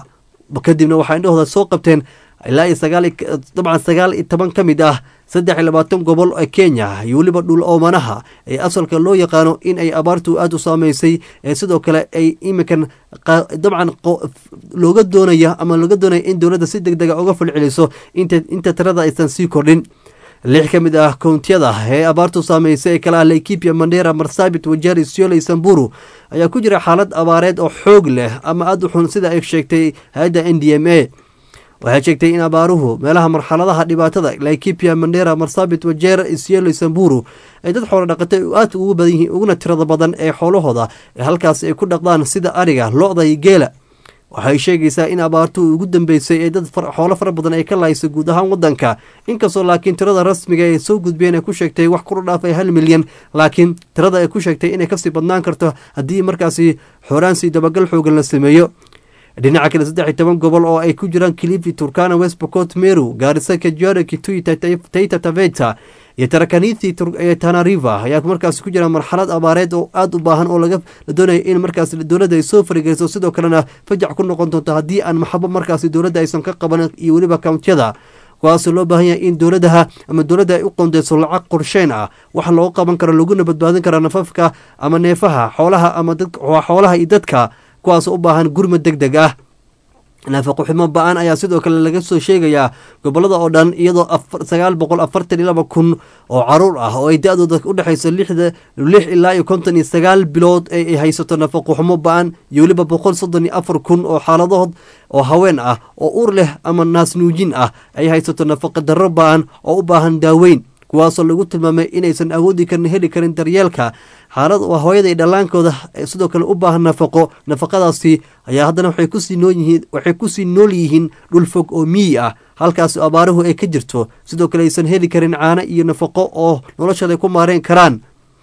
kadibna waxaa indhahooda soo qabteen ilaa iyo sagaal iyo- dabcan sagaal iyo toban ka mid ah saddex iyo labaatan gobol ee kenya iyo weliba dhul oomanaha ee asalka loo yaqaano in ay abaartu aada u saameysay ee sidoo kale ay iminkan qa- dabcan qo- looga doonaya ama looga doonaya in dowladda si deg dega uga falceliso inta inta tirada aysan sii kordhin lix ka mid ah kountiyada ee abaartu saameysay ee kale ah laikipia mandera marsabit wajari siole samburu ayaa ku jira xaalad abaareed oo xoog leh ama aada u xun sida ay sheegtay hay-adda n d m a waxay sheegtay in abaaruhu meelaha marxaladaha dhibaatada laikipia mandera marsabit wajeer isielo samburu ay dad xoolo dhaqatay aad ugu badan yihiin uguna tirada badan ee xoolahooda ee halkaas ay ku dhaqdaan sida ariga lo-da iyo geela waxay sheegaysaa in abaartu ugu dambeysay ee dad far- xoolo fara badan ay ka lahaysay guud ahaan wadanka inkastoo laakiin tirada rasmiga ay soo gudbeen ay ku sheegtay wax kula dhaafay hal milyan laakiin tirada ay ku sheegtay inay kasii badnaan karto haddii markaasi xoraansi dabagal xoogan la sameeyo dhinaca kale saddex iyo toban gobol oo ay ku jiraan kilifi turkana west pokot meru gaarisa kajiado kitui Taita- taita taveta iyo tarakanithi Tur- ee tana river ayaa markaasi ku jira marxalad abaareed oo aada u baahan oo laga la doonaya in markaasi dowladda ay soo farigeyso sidoo kalena fajac ku noqon doonto haddii aan maxabo markaasi dowladda aysan ka qaban iyo weliba kountiyada kuwaasoo loo baahan yahay in dowladaha ama dowladda ay u qondeyso lacag qorsheyn ah wax loogu qaban karo laguna badbaadin karo nafafka ama neefaha xoolaha ama dad xoolaha iyo dadka kuwaasoo u baahan gurmad deg deg ah naafaqo xumo ba-an ayaa sidoo kale laga soo sheegayaa gobolada oo dhan iyadoo afar- sagaal boqol afartan iyo laba kun oo caruur ah oo ay da-dooda u dhexayso lixda lix ilaa iyo konton iyo sagaal bilood ee ay haysato nafaqo xumo ba-an iyo weliba boqol soddon iyo afar kun oo xaaladood oo haween ah oo ur leh ama naasnuujin ah ay haysato nafaqa darro ba-an oo u baahan daaweyn kuwaasoo lagu tilmaamay inaysan awoodi karin heli karin daryeelka xaalad waa hooyada iyo dhallaankooda ee sidoo kale u baahan nafaqo nafaqadaasi ayaa haddana waxay kusii nool yihiin waxay kusii nool yihiin dhul fog oo miyi ah halkaas abaaruhu ay ka jirto sidoo kale aysan heli karin caano iyo nafaqo oo noloshooda ay ku maareen karaan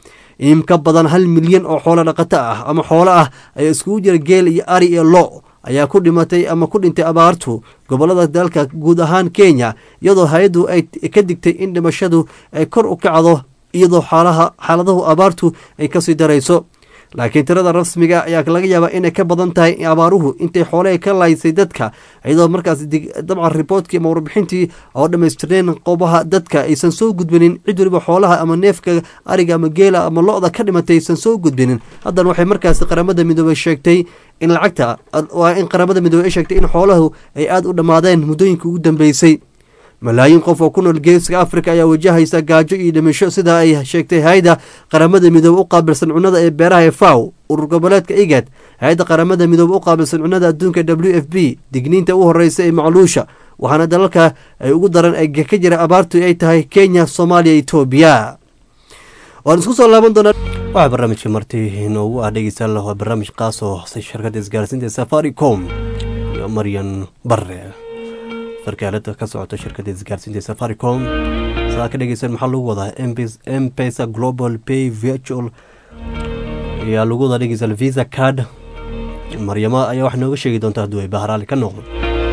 in ka badan hal milyan oo xoolo dhaqato ah ama xoolo ah ayaa iskugu jira geel iyo ari iyo lo ayaa ku dhimatay ama ku dhintay abaartu gobolada dalka guud ahaan kenya iyadoo hay-addu ay ka digtay in dhimashadu ay kor u kacdo iyadoo xaalaha xaaladahu abaartu ay kasii darayso laakiin tirada rasmiga ayaa laga yaabaa inay ka badan tahay abaaruhu intay xoolaha ka laysay dadka iyadoo markaas dig- dabcan riboortkii ama warbixintii oo dhammaystirneen qobaha dadka aysan soo gudbinin cid waliba xoolaha ama neefka ariga ama geela ama lo-da ka dhimatay aysan soo gudbinin haddana waxay markaasi qaramada midoobey sheegtay in lacagta waa in qaramada midoobey ay sheegtay in xoolahu ay aada u dhammaadeen muddooyinkii ugu dambeysay malaayiin qof oo ku nool geeska afrika ayaa wajahaysa gaajo iyo dhimasho sida ay sheegtay hay-adda qaramada midoobe u qaabilsan cunnada ee beeraha ee faw urur goboleedka igad hay-adda qaramada midoobe u qaabilsan cunnada adduunka w f b digniinta u horeysa ee macluusha waxaana dalalka ay ugu daran ee ka jira abaartu ay tahay kenya soomaaliya etoobiya waan isku soo laaban doonaa waxaa barnaamijka marti inoogu ah dhegeystayaal waa barnaamij qaas oo hoosay shirkadda isgaarsiinta ee safaricom iyo maryan bare sarkaalada ka socota shirkadda isgaarsiinta ee safaricom saa ka dhegeysan maxaa lagu wadaa mpesa global pay virtual ayaa lagu wadaa dhegeystayaal visa card maryamo ayaa wax nooga sheegi doonta hadduu ay bahraali ka noqdo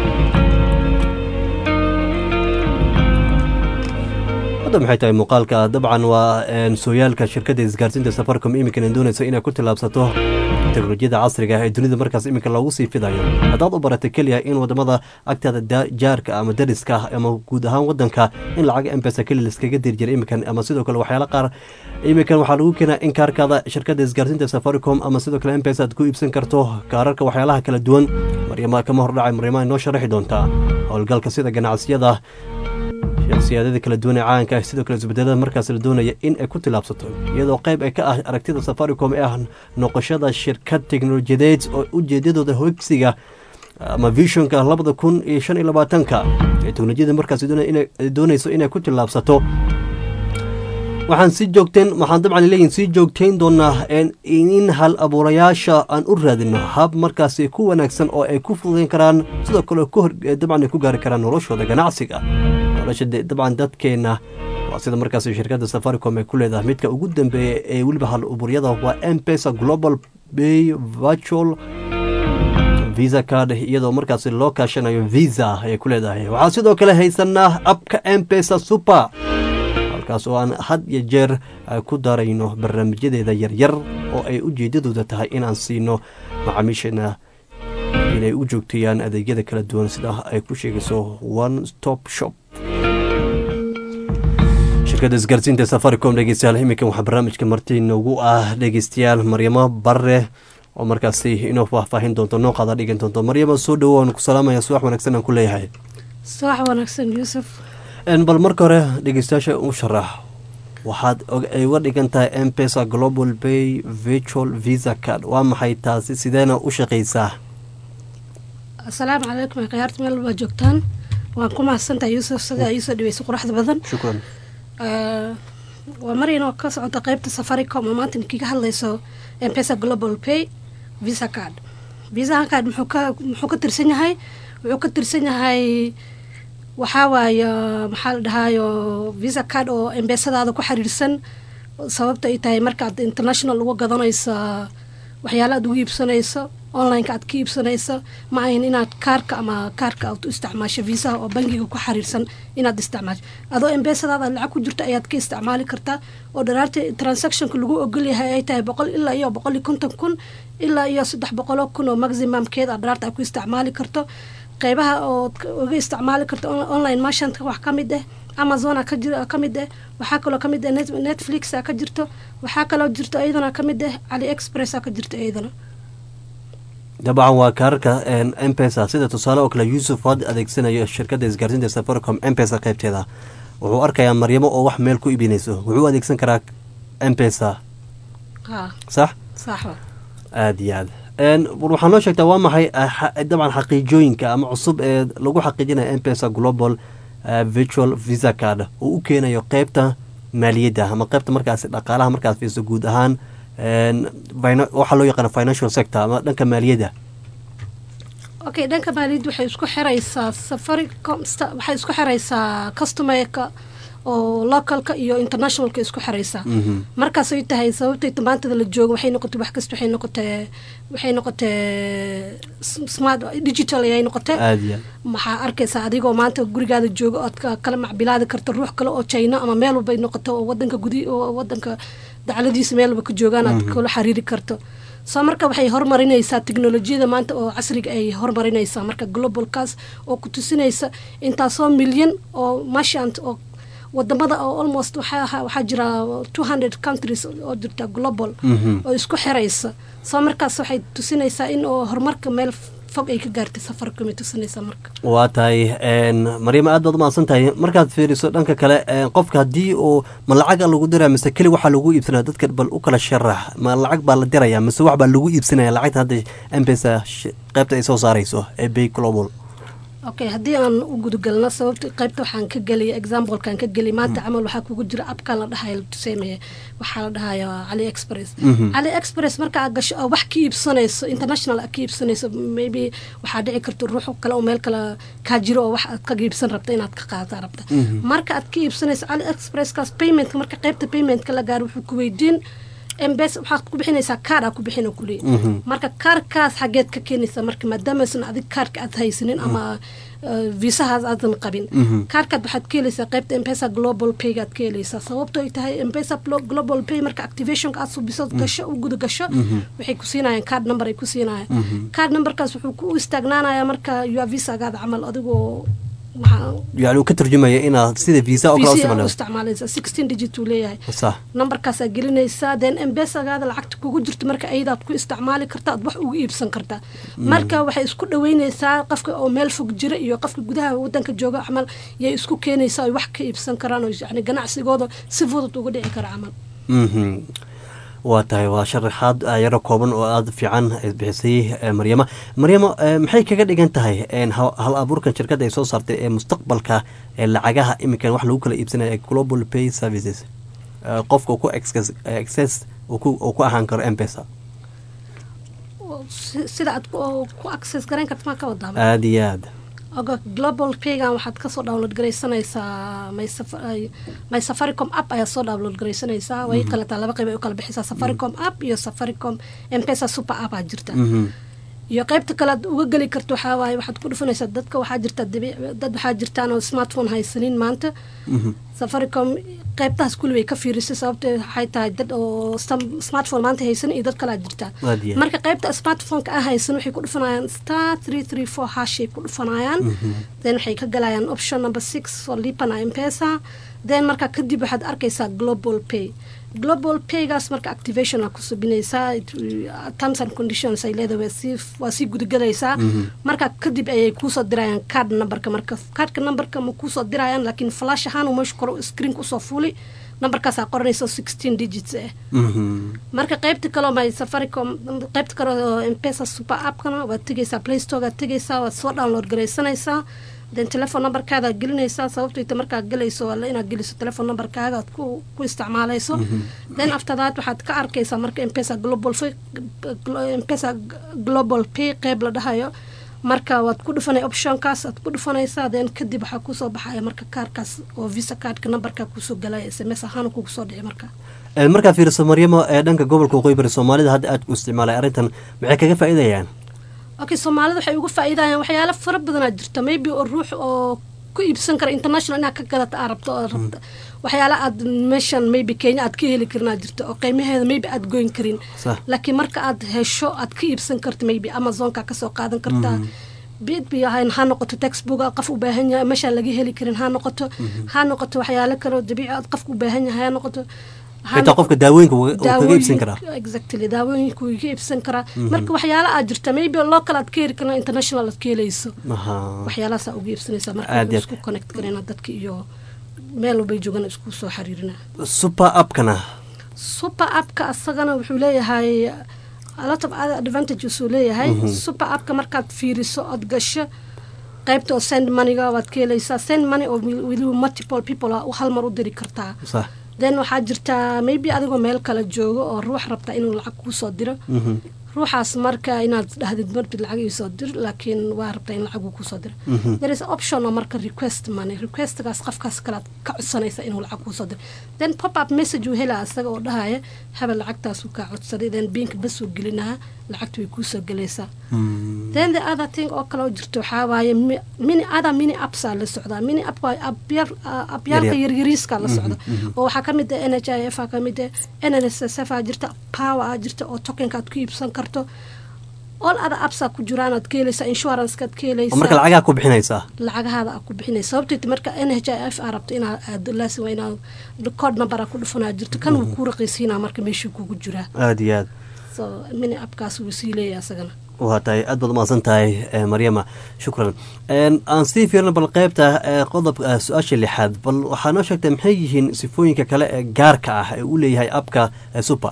hadda maxay tahay muuqaalka dabcan waa sooyaalka shirkadda isgaarsiinta safaricom iminkana doonayso inay ku tillaabsato teknolojiyada casriga ah ee dunida markaas iminka loogu sii fidayo haddaad u baratay keliya in wadamada agtaada jaarka ama dariska ah ama guud ahaan wadanka in lacag embesa keli liskaga diri jiray iminkan ama sidoo kale waxyaala qaar iminkan waxaa lagu keenaa in kaarkaada shirkadda isgaarsiinta safaricom ama sidoo kale embesa aad ku iibsan karto kaararka waxyaalaha kala duwan maryama kama hordhacay maryama inoo sharaxi doontaa howlgalka sida ganacsiyada shakhsiyaadada kala duwan ee caanka ah sidoo kale isbedelada markaas la doonaya in ay ku tillaabsato iyadoo qayb ay ka ah aragtida safaricom ee ah noqoshada shirkad teknolojiyadeed oo ujeedadooda hogsiga ama visionka labada kun iyo shan iyo labaatanka ee teknolojiyada markaas doonayso inay ku tillaabsato waxaan sii joogteen waxaan dabcan leeyihin sii joogtayn doonaa in hal abuurayaasha aan u raadino hab markaasi ku wanaagsan oo ay ku fududayn karaan sidoo kale dabcan ay ku gaari karaan noloshooda ganacsiga nolosha dabcan dadkeena waa sida markaas shirkadda safaricom ay ku leedahay midka ugu dambeeya ee weliba hal abuuryada waa mpesa global bay virtual visa card iyadoo markaasi loo kaashanayo visa ayay ku leedahay waxaa sidoo kale haysanaa abka mpesa super halkaas oo aan had iyo jeer ku darayno barnaamijyadeeda yaryar oo ay ujeedadooda tahay inaan siino macaamiisheena inay u joogteeyaan adeegyada kala duwan sida ay ku sheegayso one stop shop shirkadda isgaarsiinta safaricom dhegeystayaal iminkan waxaa barnaamijka marti noogu ah dhegeystayaal maryamo barre oo markaasi inoo faahfaahin doonto noo qaada dhigan doonto maryamo soo dhowo waan ku salaamaya subax wanaagsan aan ku leeyahay subax wanaagsan yuusuf bal marka hore dhegeystayaasha u sharax waxaad ay uga dhigan tahay m pesa global bay virtual visa card waa maxay taasi sideena u shaqeysaa asalaamu calaykum khiyaarta meel walbaa joogtaan waan ku mahadsantahay yuusuf sidaa iisoo dhibeysa quruxda badan shukran waa maryanoo ka socota qeybta safaricom oo maanta inkiga hadlayso mpesa global pay visa card visa card muxuu ka muxuu ka tirsan yahay wuxuu ka tirsan yahay waxaa waaye maxaa la dhahaayo visa card oo embesadaada ku xiriirsan sababta ay tahay markaad international uga gadanaysa waxyaala aad ugu iibsanayso onlineka aad ka iibsanayso ma ahin inaad kaarka ama kaarka aad u isticmaasho viisaha oo bangiga ku xiriirsan inaad isticmaasho adoo embesadaada lacag ku jirto ayaad ka isticmaali kartaa oo dharaarta transactionka lagu ogolyahay ay tahay boqol ilaa iyo boqol iyo konton kun ilaa iyo saddex boqoloo kun oo maximumkeed aad dharaarta aad ku isticmaali karto qeybaha ood uga isticmaali karto online merchantka wax ka mid ah amazona ka jir ka mid ah waxaa kaloo ka mid ah netflixa ka jirto waxaa kaloo jirto iyadana ka mid ah cali expressa ka jirto iyadana dabcan waa kaararka mpesa sida tusaale oo kale yuusuf had adeegsanayo shirkadda isgaarsiinta safaricom mpesa qeybteeda wuxuu arkayaa maryamo oo wax meel ku iibinayso wuxuu adeegsan karaa mpesa sax sax aada iyo aad waxaa noo sheegtaa waa maxay dabcan xaqiijooyinka ama cusub ee lagu xaqiijinaya mpesa global virtual visa card oo u keenayo qeybta maaliyadda ama qeybta markaasi dhaqaalaha markaas fiirso guud ahaan waxaa loo yaqaana financial sector ama dhanka maaliyadda okay dhanka maaliyadda waxay isku xiraysaa safaricom waxay isku xiraysaa customerka oo localka iyo internationalka isku xiraysaa markaasay tahay sababtay tamaantada la joogo waxay noqotay wax kasta waxay noqotee waxay noqotee smart digital ayay noqotee maxaa arkaysaa adigoo maanta gurigaada jooga ood kala macbilaadi karta ruux kale oo china ama meel walbay noqoto oo wadanka gudi oo wadanka dacladiisa meel walba ka joogaan aad kula xiriiri karto soo marka waxay horumarinaysaa teknolojiyada maanta oo casriga ay horumarinaysaa marka globalkaas oo ku tusinaysa intaasoo milyan oo mashant oo wadamada oo almost waxaa jira two hundred countries oo jirta global oo isku xiraysa soo markaas waxay tusinaysaa in oo horumarka meel fog ay ka gaartay safarcom tusinaysaa marka waa tahay maryamo aad baad umahadsan tahay markaad fiiriso dhanka kale qofka haddii uu ma lacaga lagu diraya mise keli waxaa lagu iibsanaya dadka bal u kala sharax ma lacag baa la diraya mise wax baa lagu iibsanaya lacagta hadda mpesa qeybta ay soo saarayso ee bay global okay haddii aan u gudagalno sababta qaybta waxaan ka geliyay examplekan ka geliyay maanta camal waxaa kugu jira abkan la dhahay tuseemaya waxaa la dhahaya cali express cali express marka aad gasho oo wax ka iibsanayso international aad ka iibsanayso maybe waxaa dhici karta ruux kale oo meel kale kaa jiro oo wax aad ka iibsan rabta inaad ka qaata rabta marka aad ka iibsanayso cali expresskaas paymentka marka qaybta paymentka la gaaro wuxuu ku weydiin mbs waxaad ku bixinaysaa kaar aa ku bixina kuleey marka kaarkaas xageed ka keenaysaa marka maadaamaasan adig kaarka aad haysanin ama viisahaas aadan qabin kaarkaad waxaad ka helaysaa qaybta mpesa global payga aad ka helaysaa sababto ay tahay mpesa global pay marka activationka aad subiso gasho u guda gasho waxay ku siinayaan card number ay ku siinayaan card numberkaas wuxuu ku istaagnaanayaa marka ua visagaada camal adigoo yani uu ka turjumaya inaad sida visa oo kale isticmaalaysa sixteen digit uu leeyahay sax numberkaasaa gelinaysaa then embesagaada lacagta kugu jirto marka ayadaad ku isticmaali karta aad wax ugu iibsan kartaa marka waxay isku dhaweynaysaa qofka oo meel fog jira iyo qofka gudaha wadanka jooga camal yay isku keenaysaa ay wax ka iibsan karaan oo yani ganacsigooda si fudud uga dhici kara camal waa tahay waa sharaxaad yaro kooban oo aada fiican bixisay maryamo maryamo maxay kaga dhigan tahay hal abuurkan shirkadda ay soo saartay ee mustaqbalka ee lacagaha iminkan wax lagu kala iibsanaya global pay services qofka ku access uu ku ahaan karo mpesa sida aad ku access garayn karta maa ka wadaa aada iyo aada oga global paygan waxaad kasoo download garaysanaysaa my safaricom app ayaad soo download garaysanaysaa way kaletaa laba qayb ay u kala bixisaa safaricom app iyo safaricom mpesa super app aa jirta iyo qaybta kale aad uga geli karto waxaa waaye waxaad ku dhufanaysaa dadka waxaa jirta dabiic dad waxaa jirtaan oo smartphone haysanin maanta safaricom qaybtahaas kulli way ka fiirisay sababtee waxay tahay dad oo sam- smartphone maanta haysan iyo dad kalaa jirtaa Aad iyo aad. marka qaybta smartphoneka ah haysan waxay ku dhufanayaan star three three four hashay ku dhufanayaan then waxay ka galayaan option number six oo lipana mpesa then marka kadib waxaad arkaysaa global pay global paygaas marka activation aa ku subinaysaa It- terms and conditions ay leedahay waa sii waa sii gudagelaysaa marka kadib ayay kuusoo dirayaan card numberka marka cardka numberka ma kuusoo dirayaan laakiin flash ahaan uu meesha kore screen kusoo fuli numberkaasaa qoranaysa sixteen digits ah marka qaybta kaleo my safaricom qaybta kale oo mpesa super appkana waad tegaysaa play storekaad tegaysaa waad soo download garaysanaysaa then telephone numberkaadaad gelinaysaa sababto ita markaad gelayso waa la inaad geliso telephone numberkaaga aad ku, ku isticmaalayso then after that waxaad ka arkaysaa marka mpesa global Pay- glo- mpesa global pay qeyb la dhahayo marka waad ku dhufanay optionkaas aad ku dhufanaysaa then kadib waxaa kusoo baxaya marka kaarkaas oo visa cardka numberka kusoo galaya sms ahaan kugu soo dhici marka Ee, markaa fiiriso maryamo ee dhanka gobolka waqooyi bari soomaalida hadda aad u isticmaalay arrintan maxay kaga faa'iidayaan okay soomaalida waxay uga faa'iidayaan waxyaalo fara badanaa jirta maybe oo ruux oo ku iibsan kara international inaad ka gadata aad rabto oo rabta waxyaala aad meeshan maybe kenya aad ka heli karin aad jirta oo qiimaheeda maybe aad goyn karin Sax. laakiin marka aad hesho aad ka iibsan karta maybe amazonka kasoo qaadan kartaa bidb ha noqoto textbook qof u baahan yahay meeshaan laga heli karin ha noqoto ha noqoto waxyaalo kale oo dabiici aad qofka u baahan yahay ha noqoto ha xitaa noqoto- qofka daawooyinka uu kaga iibsan karaa daawooyin- exactly daawooyinka wuu iga iibsan karaa marka waxyaala aad jirta maybe local aad ka heli karna international aad ka helayso Aha. waxyaalahaasaa uga iibsanaysaa marka Aad iyo wuxuu isku connect garayna dadka iyo meel walbay joogaan isku soo xiriirina super appkana super appka asagana wuxuu leeyahay a lot of other advantages uu leeyahay super appka markaad fiiriso ood gasho qaybta oo send moneyga waad ka helaysaa send money oo will- will multiple people ah hal mar u diri kartaa sax then waxaa jirtaa maybe adigoo meel kale joogo oo ruux rabta inuu lacag kuusoo diro ruuxaas marka inaad dhahdid martid lacag iisoo dir laakiin waa rabtaa in lacag uu kuusoo diro there is option oo marka request money requestgaas qofkaas kalead ka codsanaysa inuu lacag kuusoo diro then pop up message uu helaa isaga oo dhahaya habel lacagtaasuu kaa codsaday then biinka bas uu gelinaha lacagta way kuusoo gelaysaa then the other thing oo kale oo jirto waxaa waaye mi- mini other mini appsaa la socdaa mini app waa abyar abyaalka Yaryar. yaryariiska la socda oo waxaa ka mid ah n h i f aa ka mid ah n n s s f aa jirta power aa jirta oo tokenka aad ku iibsan karto all other appsaa ku jiraan aad ka helaysaa insurancekaad ka oo marka helaysaa lacagaha ku bixinaysaa lacagahaada aad ku bixinaysa sababteed marka n h i f aa rabto inaad aado laasin waa inaad code number aa ku dhufanaa jirto kan wuu kuu raqiisiinaa marka meeshuu kugu jiraa aada iyo aad so mini appkaas wuu sii leeyahay asagana waa tahay aad baad umahadsan tahay eh, maryama shukran En, aan sii fiirna bal qeybta eh, qodobka eh, su-aasha lixaad bal waxaa noo sheegtay maxay yihiin sifooyinka kale ee gaarka ah ee uu leeyahay abka eh, super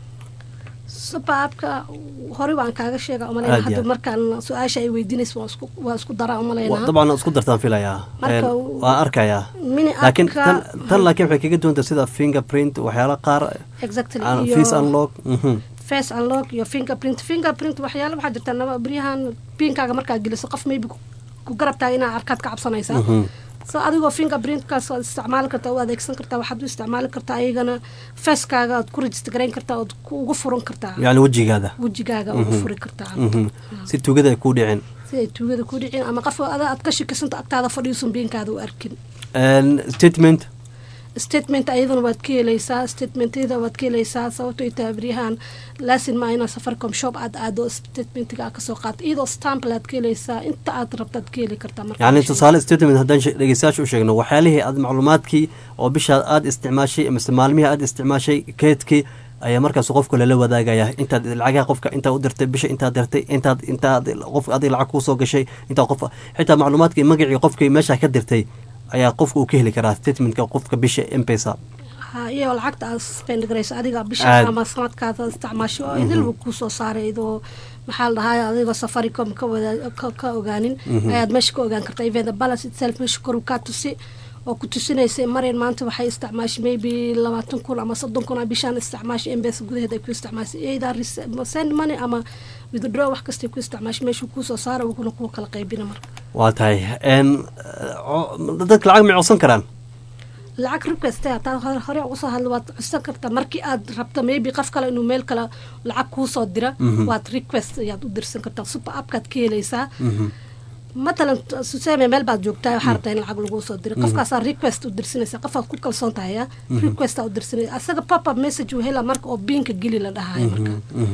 super appka horey waan kaaga sheega Aad umalayna iyo hadda aad. markaan su-aasha ay weydiinaysa waan isku waa isku daraa Wa- umalaynaa dabcan isku dartaan filayaa Marka En, uu- waan arkayaa mini laakiin appka tan tan laakiin waxay kaga duwanta sida fingerprint waxyaala qaar exactly aan iyo face unlock mhm. face unlock iyo fingerprint fingerprint waxyaala waxaa jirta naba beryahan pinkaaga markaad geliso qof maybe ku- ku garabtaa inaa arkaad ka cabsanaysaa so adigoo fingerprintkaas waad isticmaali kartaa u adeegsan kartaa waxaad u isticmaali kartaa ayagana facekaaga aad ku register garayn kartaa ood ku ugu furan kartaa yacni wejigaada wejigaaga ugu furi kartaa Mhm. si tugada ay kuu dhicin si ay tuugada ku dhicin ama qof ada aad ka shikisanta agtaada fadhiisun biinkaada u arkin En, statement statement ayadana waad ka helaysaa statementyada waad ka helaysaa sababto ay tahay beryahan laasin maa inaa safaricom shop aad aado statementiga aad kasoo qaato iyadoo stample aad ka helaysaa inta aad rabtaad ka heli kartaa marka yacni tusaale statement haddaan she- dhegeystayaasha u sheegno waxyaalihii aad macluumaadkii oo bishaad aad isticmaashay amase maalmihii aad isticmaashay keedkii ayaa markaas qofka lala wadaagaya intaad lacagaha qofka intaad u dirtay bisha intaad dirtay intaad intaad qof adig lacag kuusoo gashay intaad qof xitaa macluumaadkii magacii qofkii meesha ka dirtay ayaa qofka uu ka heli karaa statementka qofka bisha mpesa ha iyo lacagta aad spend garayso adiga bisha Aad. ama sanadkaada isticmaasho oo idilba kusoo saaray idoo maxaa la dhahaa adigoo safaricom ka wada ka- ka ogaanin ayaad meesha ka ogaan kartaa even the balance itself meesha koru kaa tusi oo ku tusinaysay maryan maanta waxay isticmaashay maybe labaatan kun ama soddon kun a bishaan isticmaashay embesa gudaheeda ay ku isticmaashay either rece- send money ama withdraw wax kastay ku isticmaashay meeshuu kuusoo saara wuxuuna kuu kala qaybina marka waa tahay En, o- dadka lacag may codsan karaan lacag request hataa hore- hore uga soo hadla waad codsan kartaa markii aad rabto maybe qof kale inuu meel kale lacag kuu soo dira waad request ayaad u dirsan kartaa super appkaad ka helaysaa matalan suseme meel baad joogtaa waxaa rabtaa in lacag laguu soo diro qofkaasaa request u dirsanaysa qofaad ku kalsoon tahay ya requestaa u dirsanaysa asaga pop up message uu helaa marka oo biinka geli la dhahayo marka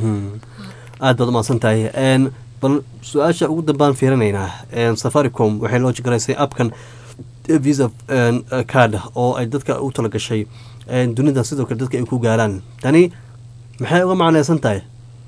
aad baad umahadsan tahay Een, bal su-aasha ugu dambaan fiirinaynaa Een, safaricom waxay loo jegaraysay appkan eh, visa een, eh, card oo ay dadka u talagashay een, dunida sidoo kale dadka ay ku gaaraan tani maxay uga macnaysan tahay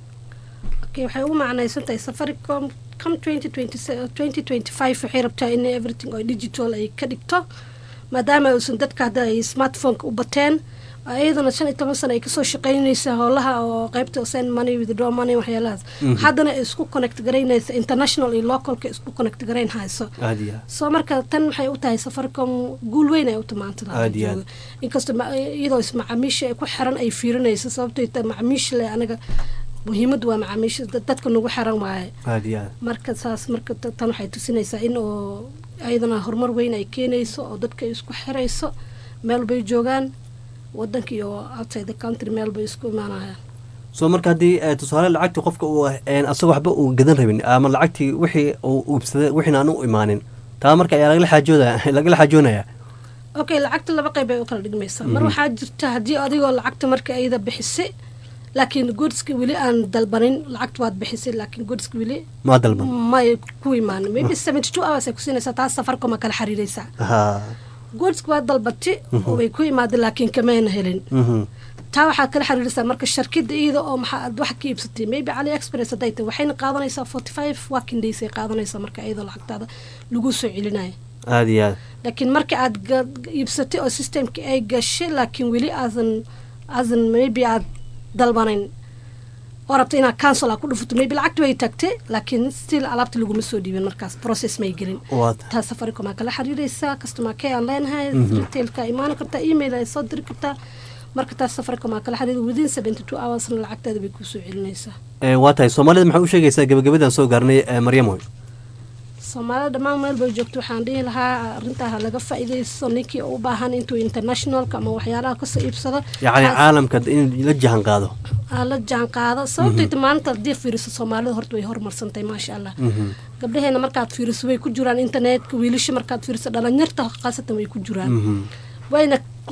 okay waxay ugu macnaysan tahay safaricom come 2020 2025 waxay rabtaa in everything oo digital ay ka dhigto maadaama uusan dadka hadda ay smartphoneka u bateen iyadana shan iyo toban sano ay kasoo shaqeynaysa howlaha oo qeybta send money withdraw money waxyaalahaas haddana ay isku connect garaynaysa international iyo localka isku connect garayn hayso aad iyo aad soo marka tan waxay u tahay safaricom guul weyn ay u timaanta Aad iyo aad. inkastoo ma- iyadoo is macaamiisha ay ku xiran ay fiirinayso sababtay tahay macaamiisha le anaga muhiimadu waa macaamiisha dad- dadka nagu xiran waaye aad iyo aad marka saas marka ta- tan waxay tusinaysaa in oo ayadana horumar weyn ay keenayso oo dadka ay isku xirayso meel bay joogaan wadanka iyo outside the country meel bay isku imaanayaan soo marka haddii eh, tusaale lacagtii qofka uu een, asagoo waxba uu gadan rabin ama lacagtii wixii uu uubsaday wixiina aan u imaanin taa marka ayaa lagala xaajooda lagala xaajoonaya okay lacagta laba qayb ay u kala dhigmaysaa mar waxaa jirta haddii adigoo lacagta marka ayada bixisay laakiin goodska weli aan dalbanin lacagta waad bixisay laakiin goodska weli maa dalban may ku imaanin maybe seventy two hours ay ku siinaysaa taas safarkoma kala xiriiraysaa ha goodska waa dalbati oo way ku imaadeen laakiin kamayna helin mhm. taa waxaa kala xiriiraysaa marka shirkada iyada oo maxaa aad wax ka iibsatay maybe ali express hadday tahay waxayna qaadanaysaa forty five working days ay qaadanaysaa marka iyadoo lacagtaada lagu soo celinayo aad iyo aad laakiin marka aad ga- iibsatay oo systemki ay gashay laakiin weli aadan aadan maybe aad dalbanayn oo rabta inaad cancel aa ku dhufato maybe lacagta way tagtay laakiin still alaabta laguma soo dhiibin markaas process may gelin waa taa safaricom aa kala xiriiraysaa customer care aan leenahay retailka imaan kartaa email ay soo diri kartaa marka taas safaricom aa kala xiriir within seventy two hoursna lacagteeda bay kusoo celinaysaa Eh, waa tahay soomaalida maxaa u sheegaysaa gabagabadan soo gaarnay eh, maryamoy soomaalida dhammaan meel bay joogto waxaan dhihi lahaa arrintaa ha laga faa'iidaysto ninkii u baahan intuu internationalka ama waxyaalaha kasoo iibsado yacni ha- caalamka in la jahan qaado ha la jaan qaado sababtayta maalinta haddii fiiriso soomaalida horta way horumarsantahay maasha allah gabdhaheena markaad fiiriso way ku jiraan internetka wiilasha markaad fiiriso dhalinyarta khaasatan way ku jiraan wayna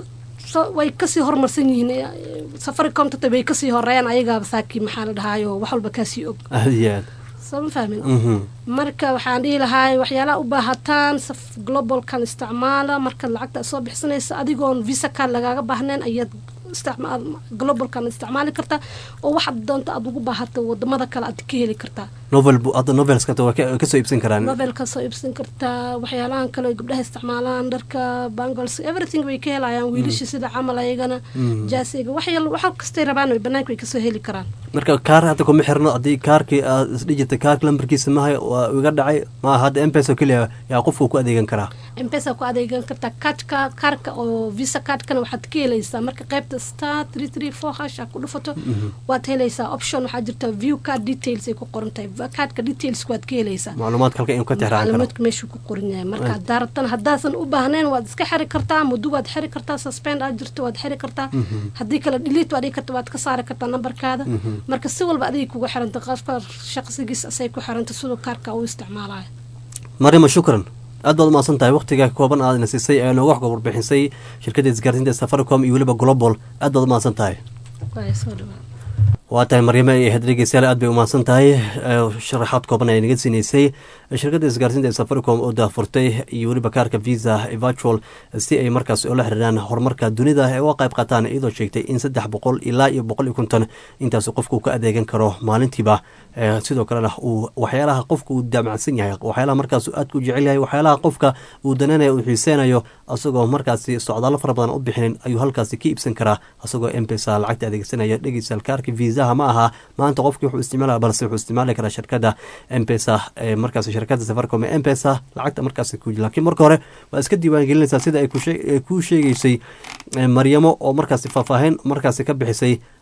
so- way kasii horumarsan yihiin eh, safaricom tata way kasii horeeyaan ayagaaba saakii maxaa la dhahaayo wax walba kaasii og aad iyo aad soo ma fahmin Mhm. marka waxaan dhihi lahaa waxyaalaha u baahataan saf globalkan isticmaala markaad lacagta soo bixsanaysa adigoon visa card lagaaga baahnayn ayaad isticmaal globalkan isticmaali kartaa oo waxaad doonto aad ugu baahato wadamada kale aad ka heli kartaa novel bu- hadda novelska waa ka- kasoo iibsan karaan nobel ka soo iibsan kartaa waxyaalahan kale oo gabdhaha isticmaalaan dharka bangles everything way ka helayaan wiilasha sida camal ayagana jaasiga wax yal wax kastay rabaan way banaanka way kasoo heli karaan marka kaar hadda kuma xirno haddii kaarkii aad isdhijita kaarka lambarkiisa mahay waa iga dhacay maaha hadda mpes oo keliya yaa qofku ku adeegan karaa mpesa ku adeegan kartaa kaadhka kaarka oo visa kaadhkana waxaad ka helaysaa marka qaybta star three three four hash aad ku dhufato waad helaysaa option waxaa jirta view card details ay ku qoran tahay kaadhka details waad ka helaysaa macluumaadka halka inuu ka tixraacan karo macluumaadka meeshuu ku qoran yahay marka haddaa rabtana haddaasan u baahnayn waad iska xiri kartaa muddo waad xiri kartaa suspend aad jirto waad xiri kartaa haddii kale delete waad dhigi karta waad ka saari kartaa nambarkaada marka si walba adigay kugu xiranta qofka shaqsigiis asay ku xiranta siduu kaarka u isticmaalayo maryama shukran aad baad umahadsan tahay waqtiga kooban aadna siisay ee nooga wax warbixisay shirkadda isgaarsiinta ee safaricom iyo weliba global aad baad umahadsan tahay waa soo dhawaa waa tahay maryamo iyo ahayd dhegeystayaal aad bay umahadsan tahay ee, sharaxaad kooban ay naga siinaysay shirkadda isgaarsiinta ee safaricom oo daahfurtay iyo weliba kaarka visa ee virtual si ay markaas ula xiriiraan horumarka dunida ee uga qayb qaataan iyadoo sheegtay in saddex boqol ilaa iyo boqol iyo konton intaas qofku ka adeegan karo maalintiiba ee, sidoo kalena uu waxyaalaha qofka uu daamacsan yahay waxyaalaha markaas aadka u jecel yahay waxyaalaha qofka uu dananayo uu xiiseynayo asagoo markaasi socdaalo fara badan u bixinin ayuu halkaasi ka iibsan karaa asagoo mpesa lacagta adeegsanaya dhegeystayaal kaarka viisaha ma aha maanta qofkii wuxuu isticmaalaya balse wuxuu isticmaali karaa shirkadda mpesa ee markaas shirkadda safaricom ee mpesa lacagta markaas ku laakiin marka hore waa iska diiwaangelinaysaa sida ay ku shee- ay kuu sheegeysay ee, maryamo oo markaasi faahfaahin markaasi ka bixisay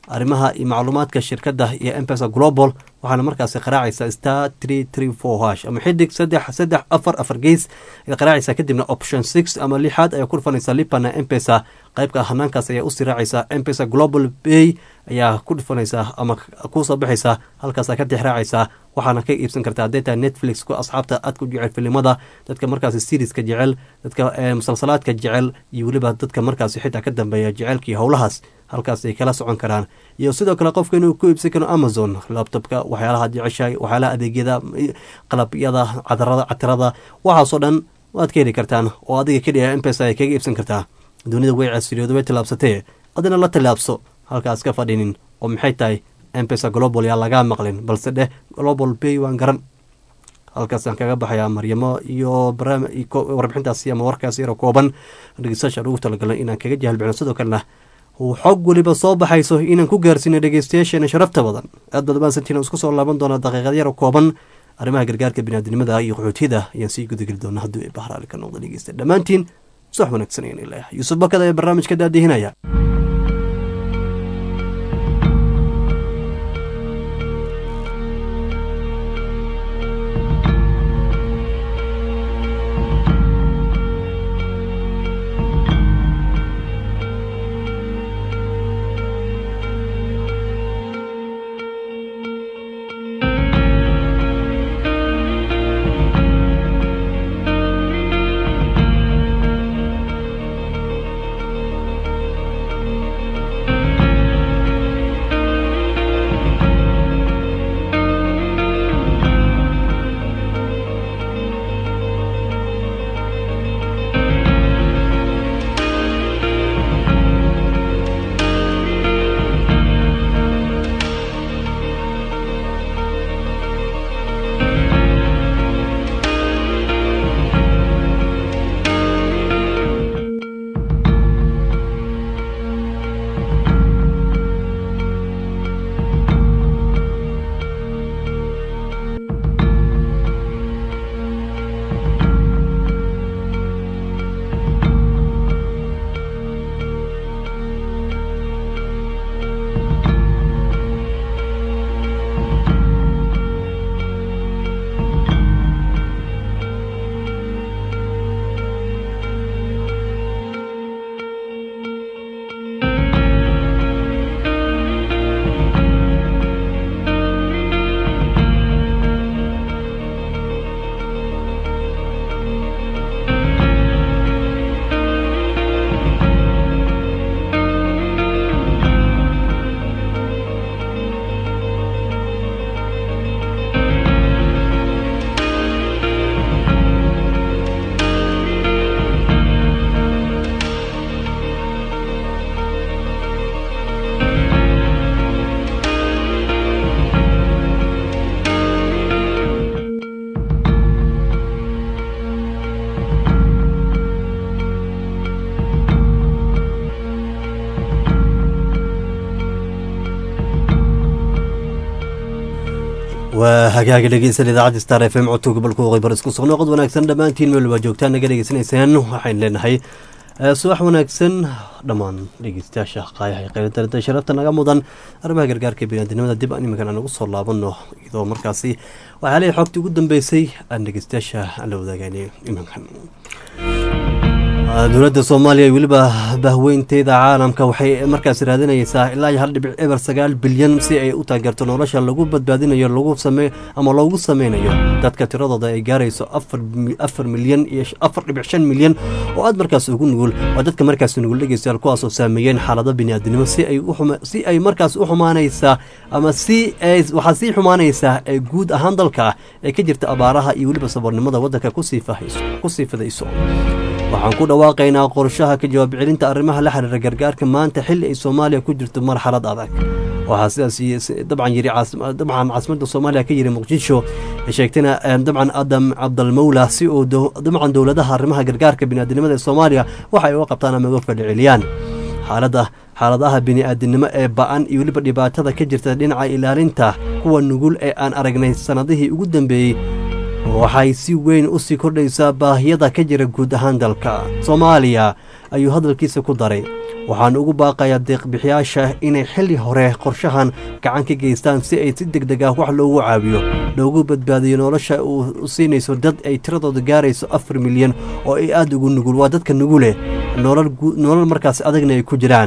arrimaha iyo macluumaadka shirkadda iyo mpesa global waxaana markaasi qaraacaysaa star tree tree four hash ama xidig saddex saddex afar afar gees ayaad qaraacaysaa kadibna option six ama lixaad ayaa ku dhufanaysaa lipana mpesa qaybka hanaankaas ayaa usii raacaysaa mpesa global bay ayaa ku dhufanaysaa ama kusoo baxaysaa halkaasaa ka tixraacaysaa waxaana ka iibsan kartaa hadday tahay netflix ku asxaabta aad ku jecel filimada dadka markaasi seriska jecel dadka musalsalaadka jecel iyo weliba dadka markaasi xitaa ka dambeeya jecelkii howlahaas halkaas ay kala socon karaan iyo sidoo kale qofka inuu ku iibsan karo amazon labtobka waxyaalaha jeceshahay waxyaalaha adeegyada qalabyada cadarada catirada waxaasoo dhan waad ka heli kartaan oo adiga keliya mpesa ay kaga iibsan kartaa dunida way casiriyooda way tillaabsatee adina la tillaabso halkaas ka fadhinin oo maxay tahay mpesa global yaa lagaa maqlin balse dheh global bay waan garan halkaasaan kaga baxayaa maryamo iyo warbixintaasi ama warkaasi yaro kooban dhegeystayaashaan ugu talagalnay inaan kaga jahalbixno sidoo kalena xog weliba soo baxayso inaan ku gaarsiino dhegeystayaasheena sharafta badan aad baad maasantiin isku soo laaban doonaa daqiiqad yaro kooban arrimaha gargaarka biniaadinimada iyo qaxootiyada ayaan sii gudageli doonaa hadduu ay bahraali ka noqda dhegeysta dhammaantiin subax wanaagsan ayaan ilaah yuusuf bakada ee barnaamijka daadihinaya waa hagaaga dhegeysan idaacadda star f m codka gobolka waqooyi bar isku soo noqod wanaagsan dhammaantiin meel waa joogtaan naga dhegeysanaysaan waxaynu leenahay subax wanaagsan dhammaan dhegeystayaasha qaayaha qeylada sharafta naga mudan arrimaha gargaarka biniaadinimada dib aan iminkan aan ugu soo laabano iyadoo markaasi waxyaalihii xogtii ugu dambeysay aan dhegeystayaasha aan la wadaagaynay iminkan dowladda soomaaliya weliba bahweynteeda caalamka waxay markaas raadinaysaa ilaa iyo hal dhibic eber sagaal bilyan si ay u taageerto nolosha lagu badbaadinayo lagu same ama loogu sameynayo dadka tiradooda ay gaarayso afar milyan iyo afar dhibic shan milyan oo aad markaas ugu nugul waa dadka markaas nugul dhegeystayaal kuwaasoo saameeyeen xaalado biniaadinimo si ay si ay markaas u xumaanaysaa ama si ay waxaa sii xumaanaysaa ee guud ahaan dalka ee ka jirta abaaraha iyo weliba saboornimada waddanka kusii fahayso kusii fidayso waxaan ku dhawaaqaynaa qorshaha ka jawaab celinta arrimaha la xiriira gargaarka maanta xilli ay soomaaliya ku jirto marxalad adag waxaa sidaas dabcan yiri dabcan caasimadda soomaaliya ka yiri muqdisho sheegtayna dabcan adam cabdalmawla si uu dabcan dowladaha arrimaha gargaarka biniaadinimada ee soomaaliya waxa ay uga qabtaan ama uga fadhiceliyaan xaaladda xaaladaha bini'aadinimo ee ba-an iyo weliba dhibaatada ka jirta dhinaca ilaalinta kuwa nugul ee aan aragnay sannadihii ugu dambeeyey waxay si weyn u sii kordhaysaa baahiyada ka jira guud ahaan dalka soomaaliya ayuu hadalkiisa ku daray waxaan ugu baaqayaa deeqbixiyaasha inay xilli hore qorshahan gacan ka geystaan si ay si deg deg ah wax loogu caawiyo loogu badbaadiyo nolosha uu siinayso dad ay tiradooda gaarayso afar milyan oo ay aada ugu nugul waa dadka nuguleh nolol markaas adagna ay ku jiraan